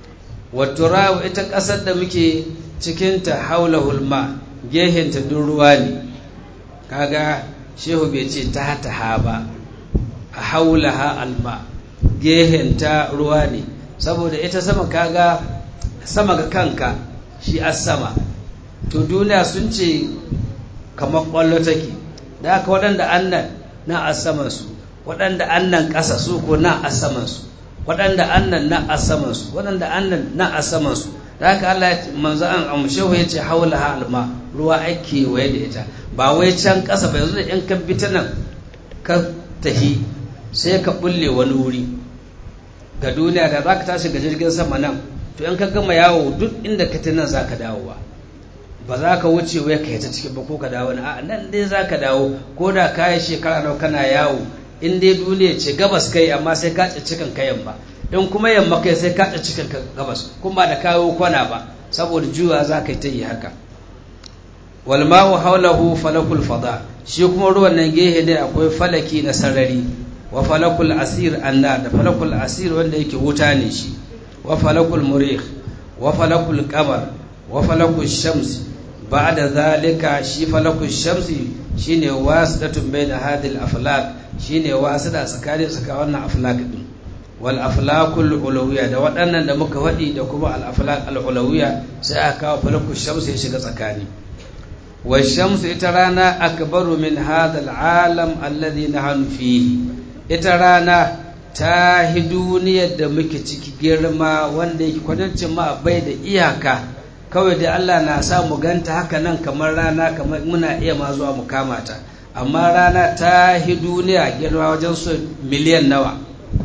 Speaker 1: waturawu ita ƙasar da muke cikinta haula hulma gehenta duk ruwa ne kaga shehu bai ce ta ha ba a haula ha alma gehenta ruwa ne saboda ita sama kaga sama ga kanka shi as sama to duniya sun ce kamar ƙwallo take da haka waɗanda annan na a samansu waɗanda annan ƙasa su ko na a samansu waɗanda annan na a samansu waɗanda annan na a samansu da haka Allah manzo an amshehu ya ce haula ha alma ruwa ake waye da ita ba wai can ƙasa ba yanzu da in ka bi ta nan ka tahi sai ka bulle wani wuri ga duniya da za ka tashi ga jirgin sama nan to in ka gama yawo duk inda ka ta nan za ka dawowa ba za ka wuce wai ka yi ta cikin ba ko ka dawo a nan dai za ka dawo ko da ka yi shekara nawa kana yawo in dai duniya ce gabas kai amma sai ka ci cikin kayan ba in kuma yamma kai sai ka ci cikin gabas kuma da kawo kwana ba saboda juwa za ka yi ta yi haka wal ma'u hawlahu falakul fada shi kuma ruwan nan gehe ne akwai falaki na sarari wa falakul asir anna da falakul asir wanda yake wuta ne shi wa falakul murih wa falakul qamar wa falakul shams ba'da zalika shi falakul shamsi shine wasitatun baina hadil aflak shine wasida tsakanin tsaka wannan aflak din wal aflakul ulawiyya da waɗannan da muka faɗi da kuma al aflak al ulawiyya sai aka kawo falakul shamsi ya shiga tsakani wa shamsu ita rana akbaru min hadha al alam alladhi nahnu fihi ita rana ta hi duniyar da muke ciki girma wanda yake kwanancin ma bai da iyaka kawai da Allah na sa mu ganta haka nan kamar rana kamar muna iya ma zuwa mu kama ta amma rana ta hi duniya girma wajen so miliyan nawa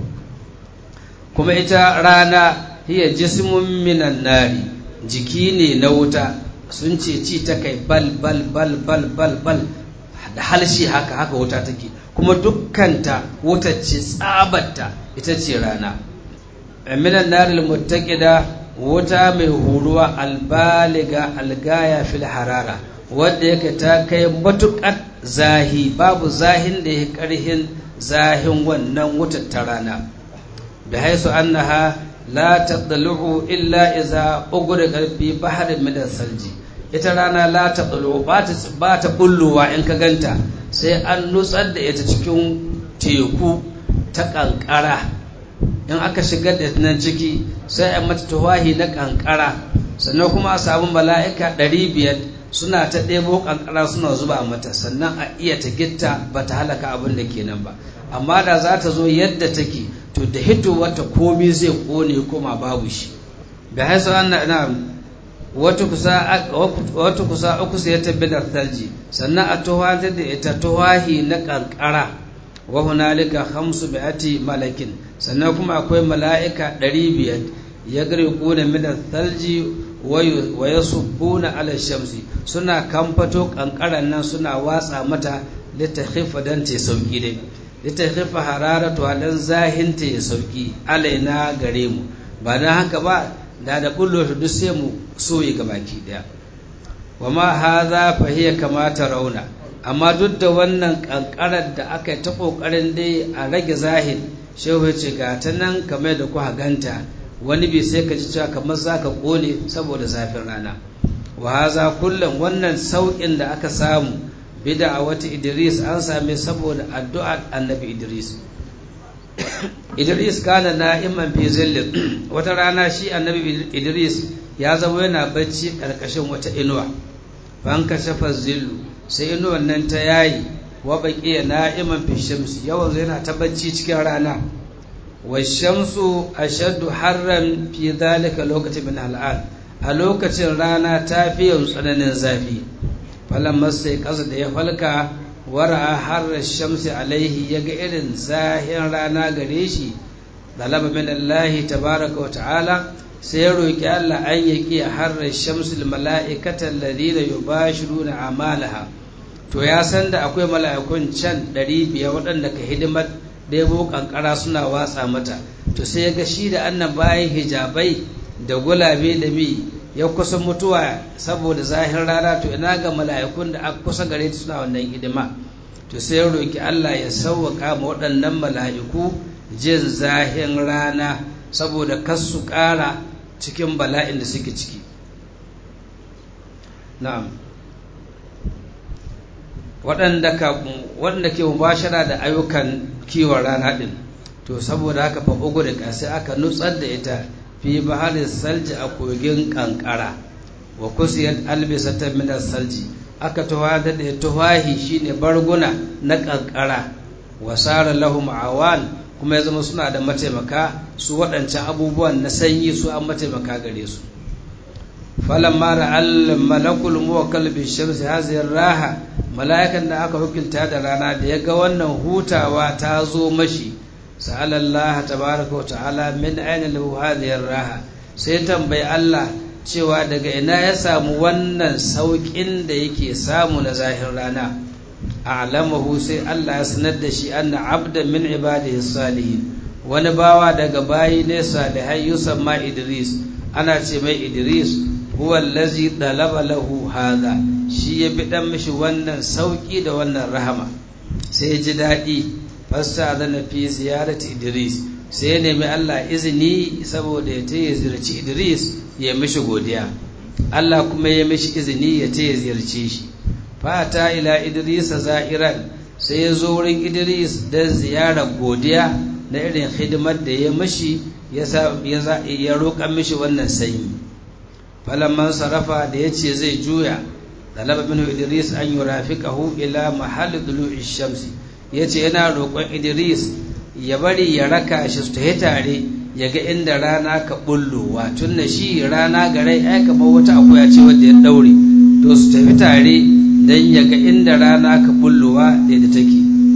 Speaker 1: kuma ita rana hiya jismun minan nari jiki ne na wuta sun ce ci ta kai bal bal bal bal bal bal da halshi haka haka wuta take kuma dukkanta wuta ce tsabarta ita ce rana minan naril muttaqida wuta mai huruwa albaliga algaya fil harara wadda yake ta kai matukar zahi babu zahin da ya karhin zahin wannan wutar ta rana da haisu annaha la tadlu'u illa iza ughriqa fi bahrin min salji ita rana la tadlu ba ta ba ta bulluwa in ka ganta sai an nutsar da ita cikin teku ta kankara in aka shigar da nan ciki sai a mata tawahi na kankara sannan kuma a samu mala'ika ɗari biyar suna ta ɗebo kankara suna zuba mata sannan a iya ta gitta ba ta halaka abin da kenan ba amma da za ta zo yadda take to da hito wata komi zai kone koma babu shi da haisa wannan na wata kusa uku sai ta bidar talji sannan a tuwata da ita tuwahi na kankara wa hunalika hamsu bi'ati malakin sannan kuma akwai mala'ika ɗari biyar ya gare kuna minar talji wa ya subbuna ala shamsi suna kamfato kankaran nan suna watsa mata littafifa don ta sauki dai littafifa hararatu dan zahinta ya sauki alaina gare mu ba don haka ba da da bullo duk sai mu soye ga baki daya wa ma hadha fa hiya kama rauna amma duk da wannan kankarar da aka yi ta kokarin dai a rage zahir shehu ya ce ga ta nan kamar da kuka ganta wani bai sai ka ji cewa kamar za ka kone saboda zafin rana wa haza kullum wannan sauƙin da aka samu bida a wata idris an same saboda addu'ar annabi idris idris kana na'iman fi zillin wata rana shi annabi idris ya zama yana bacci ƙarƙashin wata inuwa ban kashafa zillu sai inuwan nan ta yayi wa baqiya na'iman fi shamsi yawan yana ta bacci cikin rana wa shamsu ashaddu harran fi dhalika lokacin min al'an a lokacin rana ta fi yin tsananin zafi falamma sai kasa da ya falka wara harra shamsi alaihi yaga irin zahin rana gare shi talaba min Allah tabaraka wa ta'ala sai ya roki Allah an yaki harra shamsi mala'ikata alladhina yubashiruna amalaha to ya san da akwai mala'ikun can ɗari biyar waɗanda ka hidimar ɗebo ƙanƙara suna watsa mata to sai ya ga shi da annan bayan hijabai da gulabe da mi ya kusa mutuwa saboda zahin rana to ina ga mala'ikun da aka kusa gare suna wannan hidima to sai ya roki Allah ya sauwaka ma waɗannan mala'iku jin zahin rana saboda kas su ƙara cikin bala'in da suke ciki na'am waɗanda ke mubashara da ayyukan kiwon rana ɗin to saboda haka fa ugu da sai aka nutsar da ita fi baharin salji a kogin kankara wa kusiyar albisata minar salji aka tuwada da tuwahi shine barguna na kankara wa sara lahum awan kuma ya zama suna da mataimaka su waɗancan abubuwan na sanyi su an mataimaka gare su falamma ra'al malakul muwakkal bi shamsi hadhihi raha mala'ikan da aka hukunta da rana da ya ga wannan hutawa ta zo mashi sa'ala Allah tabaraka wa ta'ala min aina lahu hadhihi raha sai tambayi Allah cewa daga ina ya samu wannan saukin da yake samu na zahin rana a'lamahu sai Allah ya sanar da shi anna abdan min ibadihi salihin wani bawa daga bayi ne salihai yusamma Idris ana ce mai Idris huwa allazi dalaba lahu hadha shi ya bi dan mishi wannan sauki da wannan rahama sai ji daɗi fasta zana fi ziyarati Idris sai ya nemi Allah izini saboda ya ya ziyarci Idris ya mishi godiya Allah kuma ya mishi izini ya ya ziyarce shi fata ila Idris za'iran sai ya zo wurin Idris don ziyarar godiya na irin hidimar da ya mishi ya roƙa mishi wannan sanyi falamman sarrafa da ya ce zai juya talaba bin idris an yi rafiƙahu ila mahalli dulu'i shamsi ya ce yana roƙon idris ya bari ya raka shi su tafi tare ya ga inda rana ka bullowa tun da shi rana garai ai kamar wata akuya ce wadda ya ɗaure to su tafi tare don ya ga inda rana ka bullowa da da take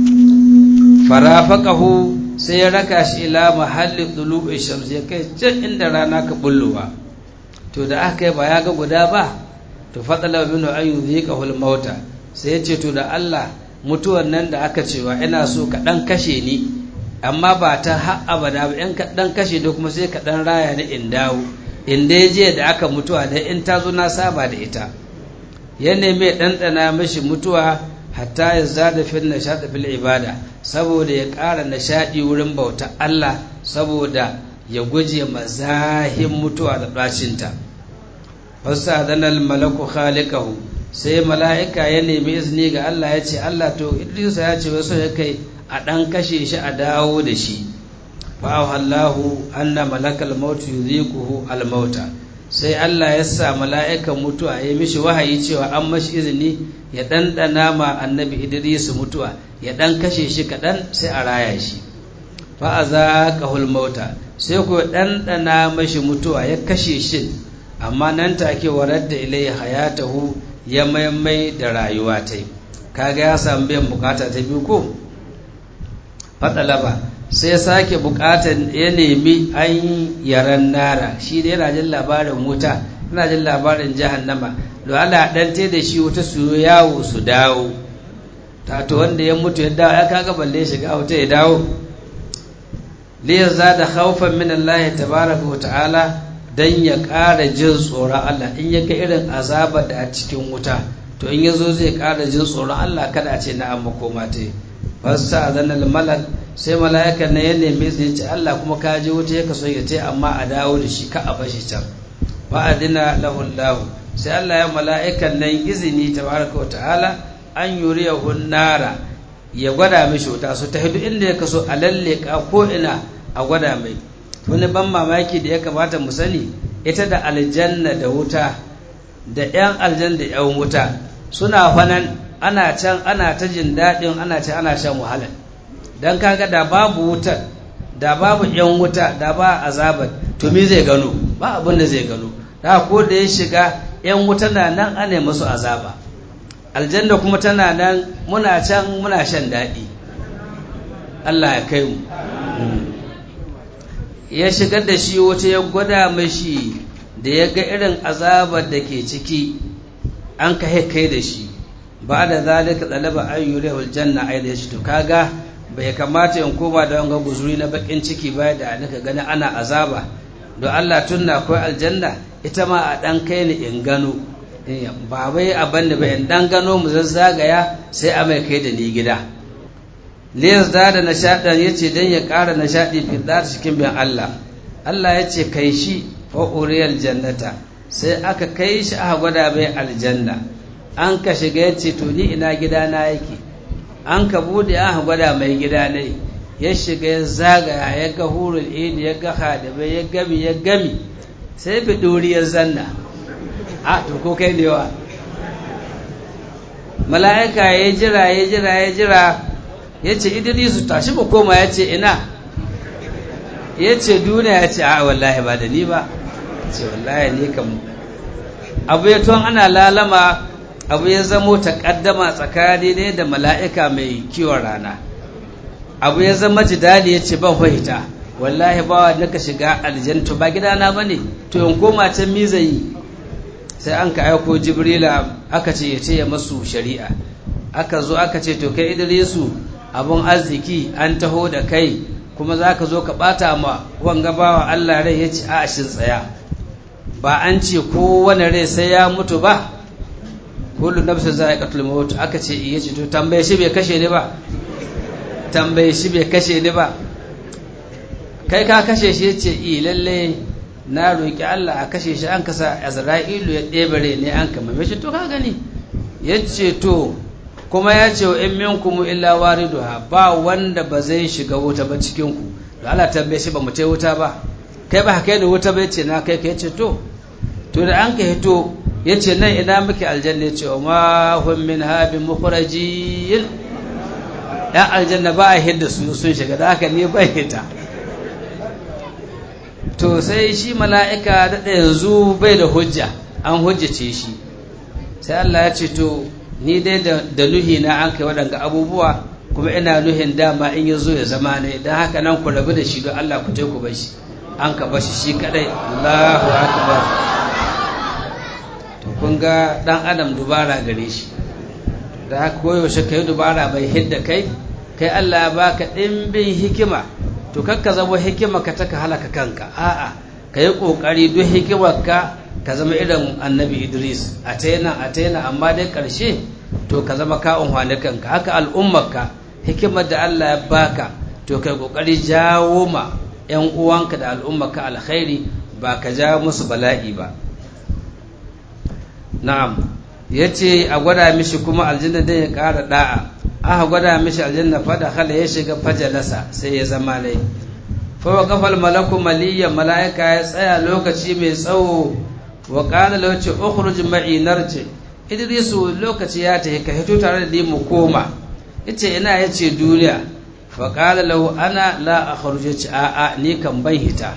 Speaker 1: farafaqahu sai ya raka shi ila mahalli dulu'i shamsi ya kai can inda rana ka bullowa to da aka yi ba ya ga guda ba to faɗala binu an yi zai mauta sai ya ce to da Allah mutuwan nan da aka cewa ina so ka ɗan kashe ni amma ba ta har abada ba in ka ɗan kashe da kuma sai ka ɗan raya ni in dawo in dai je da aka mutuwa da in ta zo na saba da ita ya nemi ɗanɗana mashi mutuwa hatta ya zada fil nishaɗi fil ibada saboda ya ƙara nishaɗi wurin bauta Allah saboda ya guje mazahin mutuwa da ɗacinta wasu adanar malaku khaliqahu sai mala'ika ya nemi izini ga Allah ya ce Allah to Idrisa ya ce wasu ya kai a ɗan kashe shi a dawo da shi fa'ahallahu anna malakal mautu yuziquhu al-mauta sai Allah ya sa mala'ikan mutuwa ya mishi wahayi cewa an mashi izini ya ɗanɗana ma annabi Idris mutuwa ya ɗan kashe shi kaɗan sai a raya shi fa'azaqahul mauta sai ku ɗanɗana mashi mutuwa ya kashe shi amma nan take warar da ilai hayatahu ya maimai da rayuwa ta kaga ya samu biyan bukata ta biyu ko fatsalaba sai ya sake bukatar ya nemi an yaran nara shi da yana jin labarin wuta yana jin labarin jahannama da Allah dan te da shi wuta su yawo su dawo tato wanda ya mutu ya dawo ya kaga balle shiga wuta ya dawo liyaza da khawfan min Allah tabaraka wa ta'ala dan ya ƙara jin tsoron Allah in ya ga irin azabar da a cikin wuta to in yazo zai ƙara jin tsoron Allah kada a ce na amma koma ta fasta azanal malak sai mala'ikan na ya neme su ce Allah kuma ka je wuta ya kaso ya ce amma a dawo da shi ka a bashi can fa adina lahu Allah sai Allah ya mala'ikan nan izini tabaraka wa ta'ala an yuriyahu nara ya gwada mishi wuta su ta hidu inda ya kaso a lalle ko ina a gwada mai wani ban mamaki da ya kamata mu sani ita da aljanna da wuta da 'yan aljanna da 'yan wuta suna fanan ana can ana ta jin daɗin ana can ana shan wahala don kaga da babu wutar da babu 'yan wuta da ba azabar to me zai gano ba abin da zai gano da ko da ya shiga 'yan wuta na nan ana masu azaba aljanna kuma tana nan muna can muna shan daɗi Allah ya kai mu ya shigar da shi wata ya gwada mashi da ya ga irin azabar da ke ciki an ka kai da shi ba da zalika tsalaba an yure aljanna ai da shi to kaga bai kamata in koma da wanga guzuri na bakin ciki ba da nika gani ana azaba don Allah tunna akwai aljanna ita ma a dan kai ni in gano ba bai abin da bai in dan gano mu zazzagaya sai a mai kai da ni gida liyas da nishaɗin ya ce don ya ƙara nishaɗi fi da cikin bin Allah Allah ya ce kai shi fa'uriyar jannata sai aka kai shi aka gwada mai aljanna an ka shiga ya ce to ni ina gidana yake an ka bude aka gwada mai gida ne ya shiga ya zagaya ya ga hurul ini ya ga hadabai ya gami ya gami sai bi ya zanna a to ko kai ne wa mala'ika ya jira ya jira ya jira ya ce idrisu tashi mu koma ya ce ina ya ce duniya ya ce a wallahi ba da ni ba ce wallahi ni kam abu ya tuwon ana lalama abu ya zamo taƙaddama tsakani ne da mala'ika mai kiwon rana abu ya zama jidali ya ce ban fahita wallahi ba wa naka shiga aljantu ba gidana ba ne to in koma can mizayi sai an ka aiko jibrila aka ce ya ce ya masu shari'a aka zo aka ce to kai idrisu abun arziki an taho da kai kuma za ka zo ka ɓata ma wanga bawa allah rai ya ce a shin tsaya ba an ce kowane rai sai ya mutu ba kullu nafsin za'iqatul maut aka ce iya ce to tambaye shi bai kashe ni ba tambaye shi bai kashe ni ba kai ka kashe shi yace i lalle na roki Allah a kashe shi an kasa Azra'ilu ya ɗebare ne an kama me shi to ka gani yace to kuma ya ce wa in minkum illa wariduha ba wanda ba zai shiga wuta ba cikin ku da Allah tambaye shi ba mu tai wuta ba kai ba kai da wuta ba yace na kai kai yace to to da an ka hito yace nan ina muke aljanna yace wa ma hum min habin mukhrajin yan aljanna ba a hidda su sun shiga da haka ne bai hita to sai shi mala'ika da yanzu bai da hujja an hujjace shi sai Allah ya ce to ni dai da nuhi na an kai waɗanga abubuwa kuma ina nuhin dama in ya zo ya zama ne don haka nan ku rabu da shi don Allah ku ku bar shi an ka bashi shi kadai Allahu akbar to kun ga dan adam dubara gare shi da haka koyaushe kai dubara bai hidda kai kai Allah ya baka ɗimbin hikima to kakka zama hikima ka taka halaka kanka a'a ka yi ƙoƙari duk hikimar ka ka zama irin annabi Idris a taina a taina amma dai ƙarshe to ka zama ka unhwani kanka haka al'ummarka hikimar da Allah ya baka to kai ƙoƙari jawo ma 'yan uwanka da al'ummarka alkhairi ba ka jawo musu bala'i ba na'am ya ce a gwada mishi kuma aljanna dai ya ƙara da'a aka gwada mishi aljanna fada hala ya shiga fajalasa sai ya zama lai fawa kafal malaku maliyan mala'ika ya tsaya lokaci mai tsawo wa ƙana lauci ukhruj ma'i narji idrisu lokaci ya tafi ka hito tare da mu koma yace ina yace duniya fa qala lahu ana la akhruj yace a a ni kan ban hita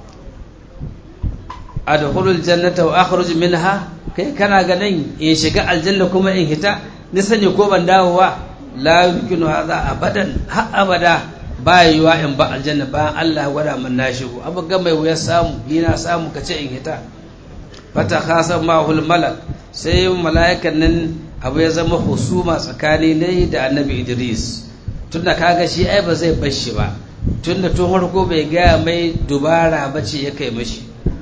Speaker 1: adkhulul jannata wa akhruj minha kai kana ganin in shiga aljanna kuma in hita ni sani ko ban dawowa la yumkinu hadha abadan ha abada ba yiwa in ba aljanna bayan Allah gwada min na shigo abu ga mai wuya samu ni na samu kace in hita fata khasan ma'ul malak sai mala'ikan nan abu ya zama husuma tsakani ne da annabi Idris tunda kaga shi ai ba zai bar shi ba tunda tun farko bai gaya mai dubara bace ya kai mashi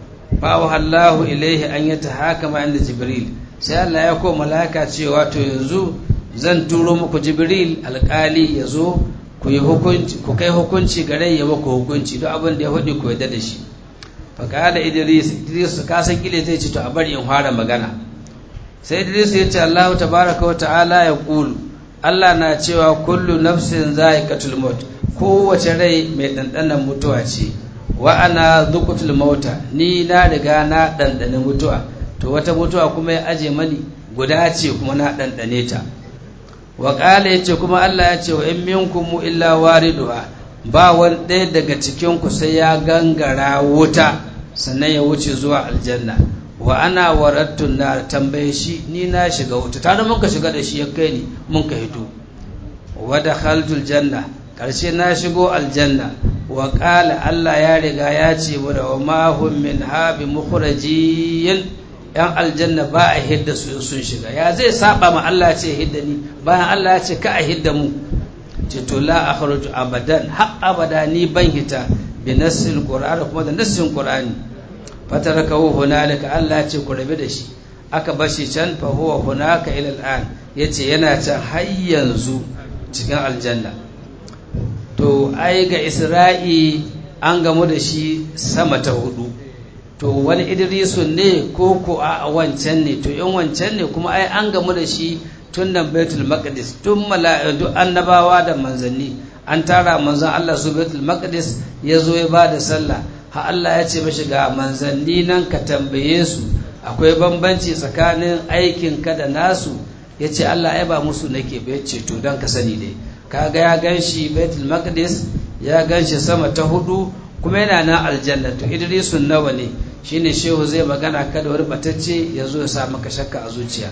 Speaker 1: fawa Allahu ilaihi an yata hakama inda Jibril sai Allah ya ko mala'ika cewa to yanzu zan turo muku Jibril alƙali ya zo ku yi hukunci ku kai hukunci gare ya muku hukunci duk abin da ya faɗi ku yarda da shi fa qala Idris Idris ka san kile zai ce to a bari in fara magana sai Idris ya ce Allah tabaraka wa ta'ala ya kulu Allah na cewa kullu nafsin za'iqatul maut kowace rai mai dandanan mutuwa ce wa ana zukutul mauta ni na riga na ɗanɗane mutuwa to wata mutuwa kuma ya aje mani guda ce kuma na ɗanɗane ta wa ƙala ya ce kuma Allah ya ce wa in minkum illa wariduha ba wani ɗaya daga cikin ku sai ya gangara wuta sannan ya wuce zuwa aljanna wa ana warattun na tambaye shi ni na shiga wuta tare mun ka shiga da shi ya kai ni mun ka hito wa dakhaltul janna karshe na shigo aljanna wa ƙala Allah ya riga ya ce mu da wa mahun min habi mukhrajiyin yan aljanna ba a hidda su sun shiga ya zai saba ma Allah ce hidda ni bayan Allah ya ce ka a hidda mu ce to la akhruju abadan ha abada ni ban hita bi nassil qur'an kuma da nassin qur'ani fatarakahu hunalika Allah ya ce ku rabe da shi aka bashi can fa huwa hunaka ila al'an yace yana can har yanzu cikin aljanna to ai ga isra'i an gamu da shi sama ta hudu to wani idrisun ne ko ko a wancan ne to in wancan ne kuma ai an gamu da shi tun nan baitul maqdis tun mala'iku annabawa da manzanni an tara manzon Allah su baitul maqdis ya zo ya bada sallah ha Allah ya ce mashi ga manzanni nan ka tambaye su akwai bambanci tsakanin aikin ka da nasu ya ce Allah ya ba musu nake ba ya ce to don ka sani dai kaga ya gan shi baitul maqdis ya gan shi sama ta hudu kuma yana nan aljanna to idrisun nawa ne shine shehu zai magana kada wani batacce ya zo ya sa maka shakka a zuciya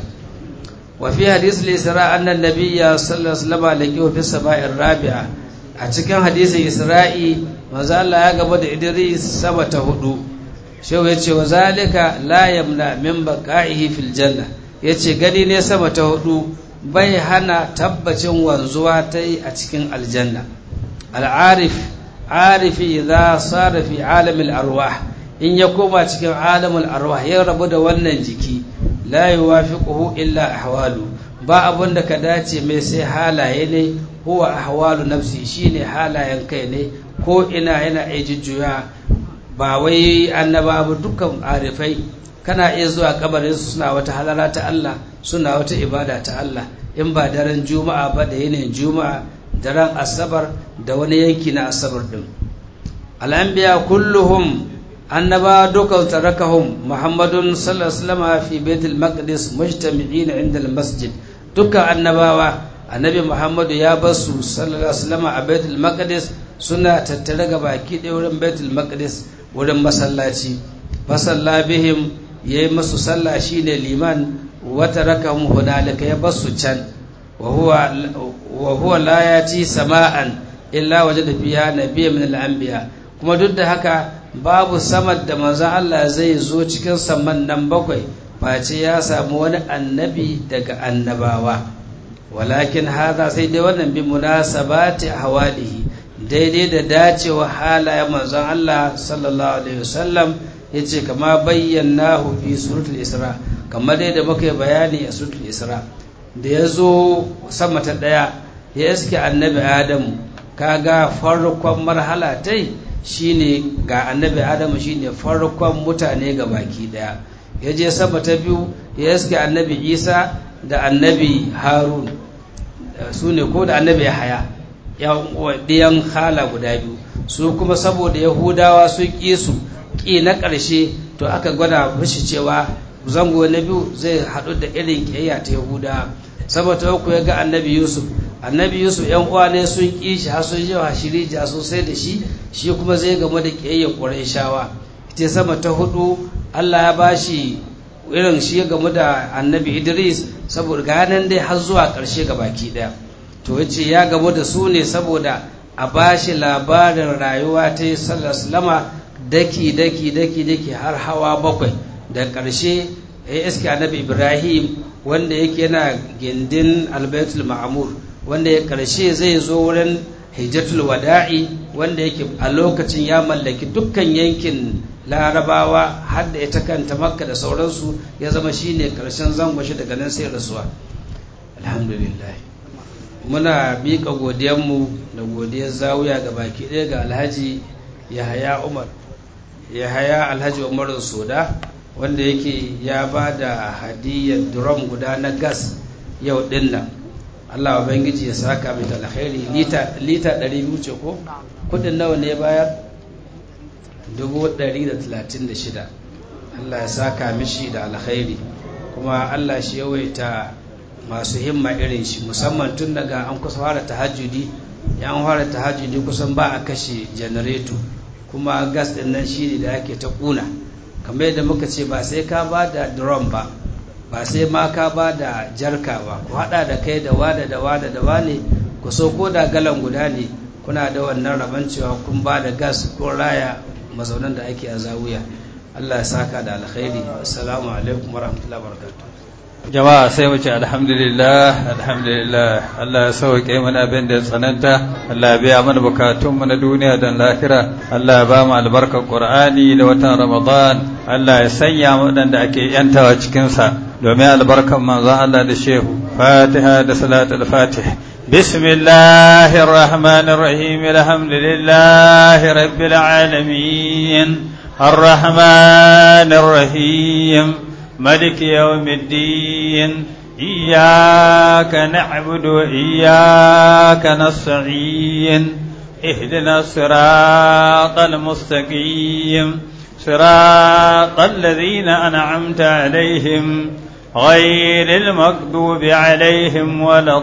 Speaker 1: wa fi hadis al-isra anna nabiyya sallallahu alaihi wasallam laqiya fi sama'ir rabi'a a cikin hadisin isra'i manzo Allah ya gaba da idris sama ta hudu shehu ya ce wa zalika la yamna min baqa'ihi fil janna yace gani ne sama ta hudu bai hana tabbacin wanzuwa ta yi a cikin aljanna al'arif arifi idza sara fi alamil arwah in ya koma cikin alamul arwah ya rabu da wannan jiki la yuwafiquhu illa ahwalu ba abun da ka dace mai sai halaye ne huwa ahwalu nafsi shine halayen kai ne ko ina yana iya jujjuya ba wai annaba ba dukkan arifai kana iya zuwa kabarin su suna wata halara ta Allah suna wata ibada ta Allah in ba daren juma'a ba da yanayin juma'a daren asabar da wani yanki na asabar din al'anbiya kulluhum annaba duka tarakahum muhammadun sallallahu alaihi wasallam fi baitul maqdis mujtami'in inda al-masjid dukkan annabawa annabi muhammadu ya basu sallallahu alaihi wasallam a baitul maqdis suna tattare ga baki ɗaya wurin baitul maqdis wurin masallaci fasalla bihim yayi masu sallah shine liman wa tarakahum hunalika ya basu can wa huwa wa huwa la yati sama'an illa wajada fiha nabiyyan min al-anbiya kuma duk da haka babu samar da manzon Allah zai zo cikin saman nan bakwai face ya samu wani annabi daga annabawa walakin haza sai dai wannan bi munasabati hawalihi daidai da dacewa halayen manzon Allah sallallahu alaihi wasallam yace kama bayyanahu fi suratul isra kamar dai da muka yi bayani a suratul isra da ya zo sama ta daya ya iske annabi adamu kaga farkon marhala tai shine ga annabi adamu shine farkon mutane ga baki daya ya je sama ta biyu ya iske annabi isa da annabi harun su ne ko da annabi haya ɗiyan hala guda biyu su kuma saboda yahudawa sun ƙi su ƙi na ƙarshe to aka gwada mashi cewa zango na biyu zai haɗu da irin ƙiyayya ta yahudawa saboda uku ya ga annabi yusuf annabi yusuf yan uwa ne sun ƙi shi har sun yawa shirija sosai da shi shi kuma zai gamu da ƙiyayya ƙwarai shawa ita sama ta hudu allah ya bashi irin shi ya gamu da annabi idris saboda ganin dai har zuwa ƙarshe ga baki ɗaya to yace ya gamu da su ne saboda a bashi labarin rayuwa ta yi sallama daki daki daki daki har hawa bakwai da ƙarshe ya iske annabi ibrahim wanda yake yana gindin albaitul ma'amur wanda ya ƙarshe zai zo wurin hijjatul wada'i wanda yake a lokacin ya mallaki dukkan yankin larabawa har da ita kanta makka da sauransu ya zama shine karshen zango shi daga nan sai rasuwa alhamdulillah muna miƙa godiyanmu da godiyar zawuya ga baki ɗaya ga alhaji yahaya umar yahaya alhaji umar soda wanda yake ya ba da hadiyyar drum guda na gas yau ɗin nan allah ubangiji ya saka mai alkhairi lita 200 ce ko kudin nawa ne bayar 136 Allah ya saka mishi da alkhairi kuma Allah shi yawaita masu himma irin shi musamman tun daga an kusa fara tahajjudi ya an fara tahajjudi kusan ba a kashe janareto kuma gas din nan shi da ake ta kuna kamar yadda muka ce ba sai ka ba da drum ba ba sai ma ka ba da jarka ba ku hada da kai da wada da wada da wane ku so ko da galan guda ne kuna da wannan rabon cewa kun ba da gas ko raya mazaunan da ake a zawiya Allah ya saka da alkhairi assalamu alaikum warahmatullahi wabarakatuh
Speaker 2: jama'a sai mu ce alhamdulillah alhamdulillah Allah ya sauke mana abin da ya tsananta Allah ya biya mana bukatun mu na duniya da lahira Allah ya ba mu albarkar Qur'ani da watan Ramadan Allah ya sanya mu wadanda ake yantawa cikin sa domin albarkar manzon Allah da shehu Fatiha da salatul Fatih بسم الله الرحمن الرحيم الحمد لله رب العالمين الرحمن الرحيم ملك يوم الدين إياك نعبد وإياك نستعين اهدنا الصراط المستقيم صراط الذين أنعمت عليهم غير المغضوب عليهم ولا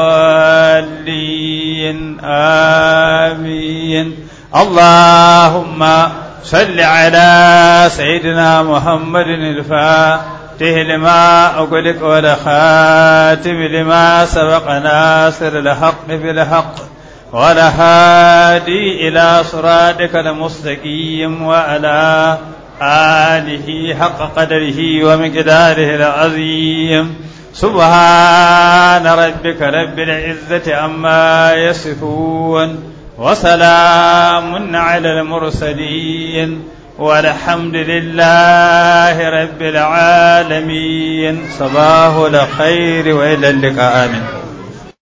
Speaker 2: الضالين آمين اللهم صل على سيدنا محمد الفاتح لما أغلق والخاتم لما سبق ناصر الحق بالحق والهادي إلى صراطك المستقيم وعلى آله حق قدره ومقداره العظيم سبحان ربك رب العزة عما يصفون وسلام على المرسلين والحمد لله رب العالمين صباح الخير وإلى اللقاء آمين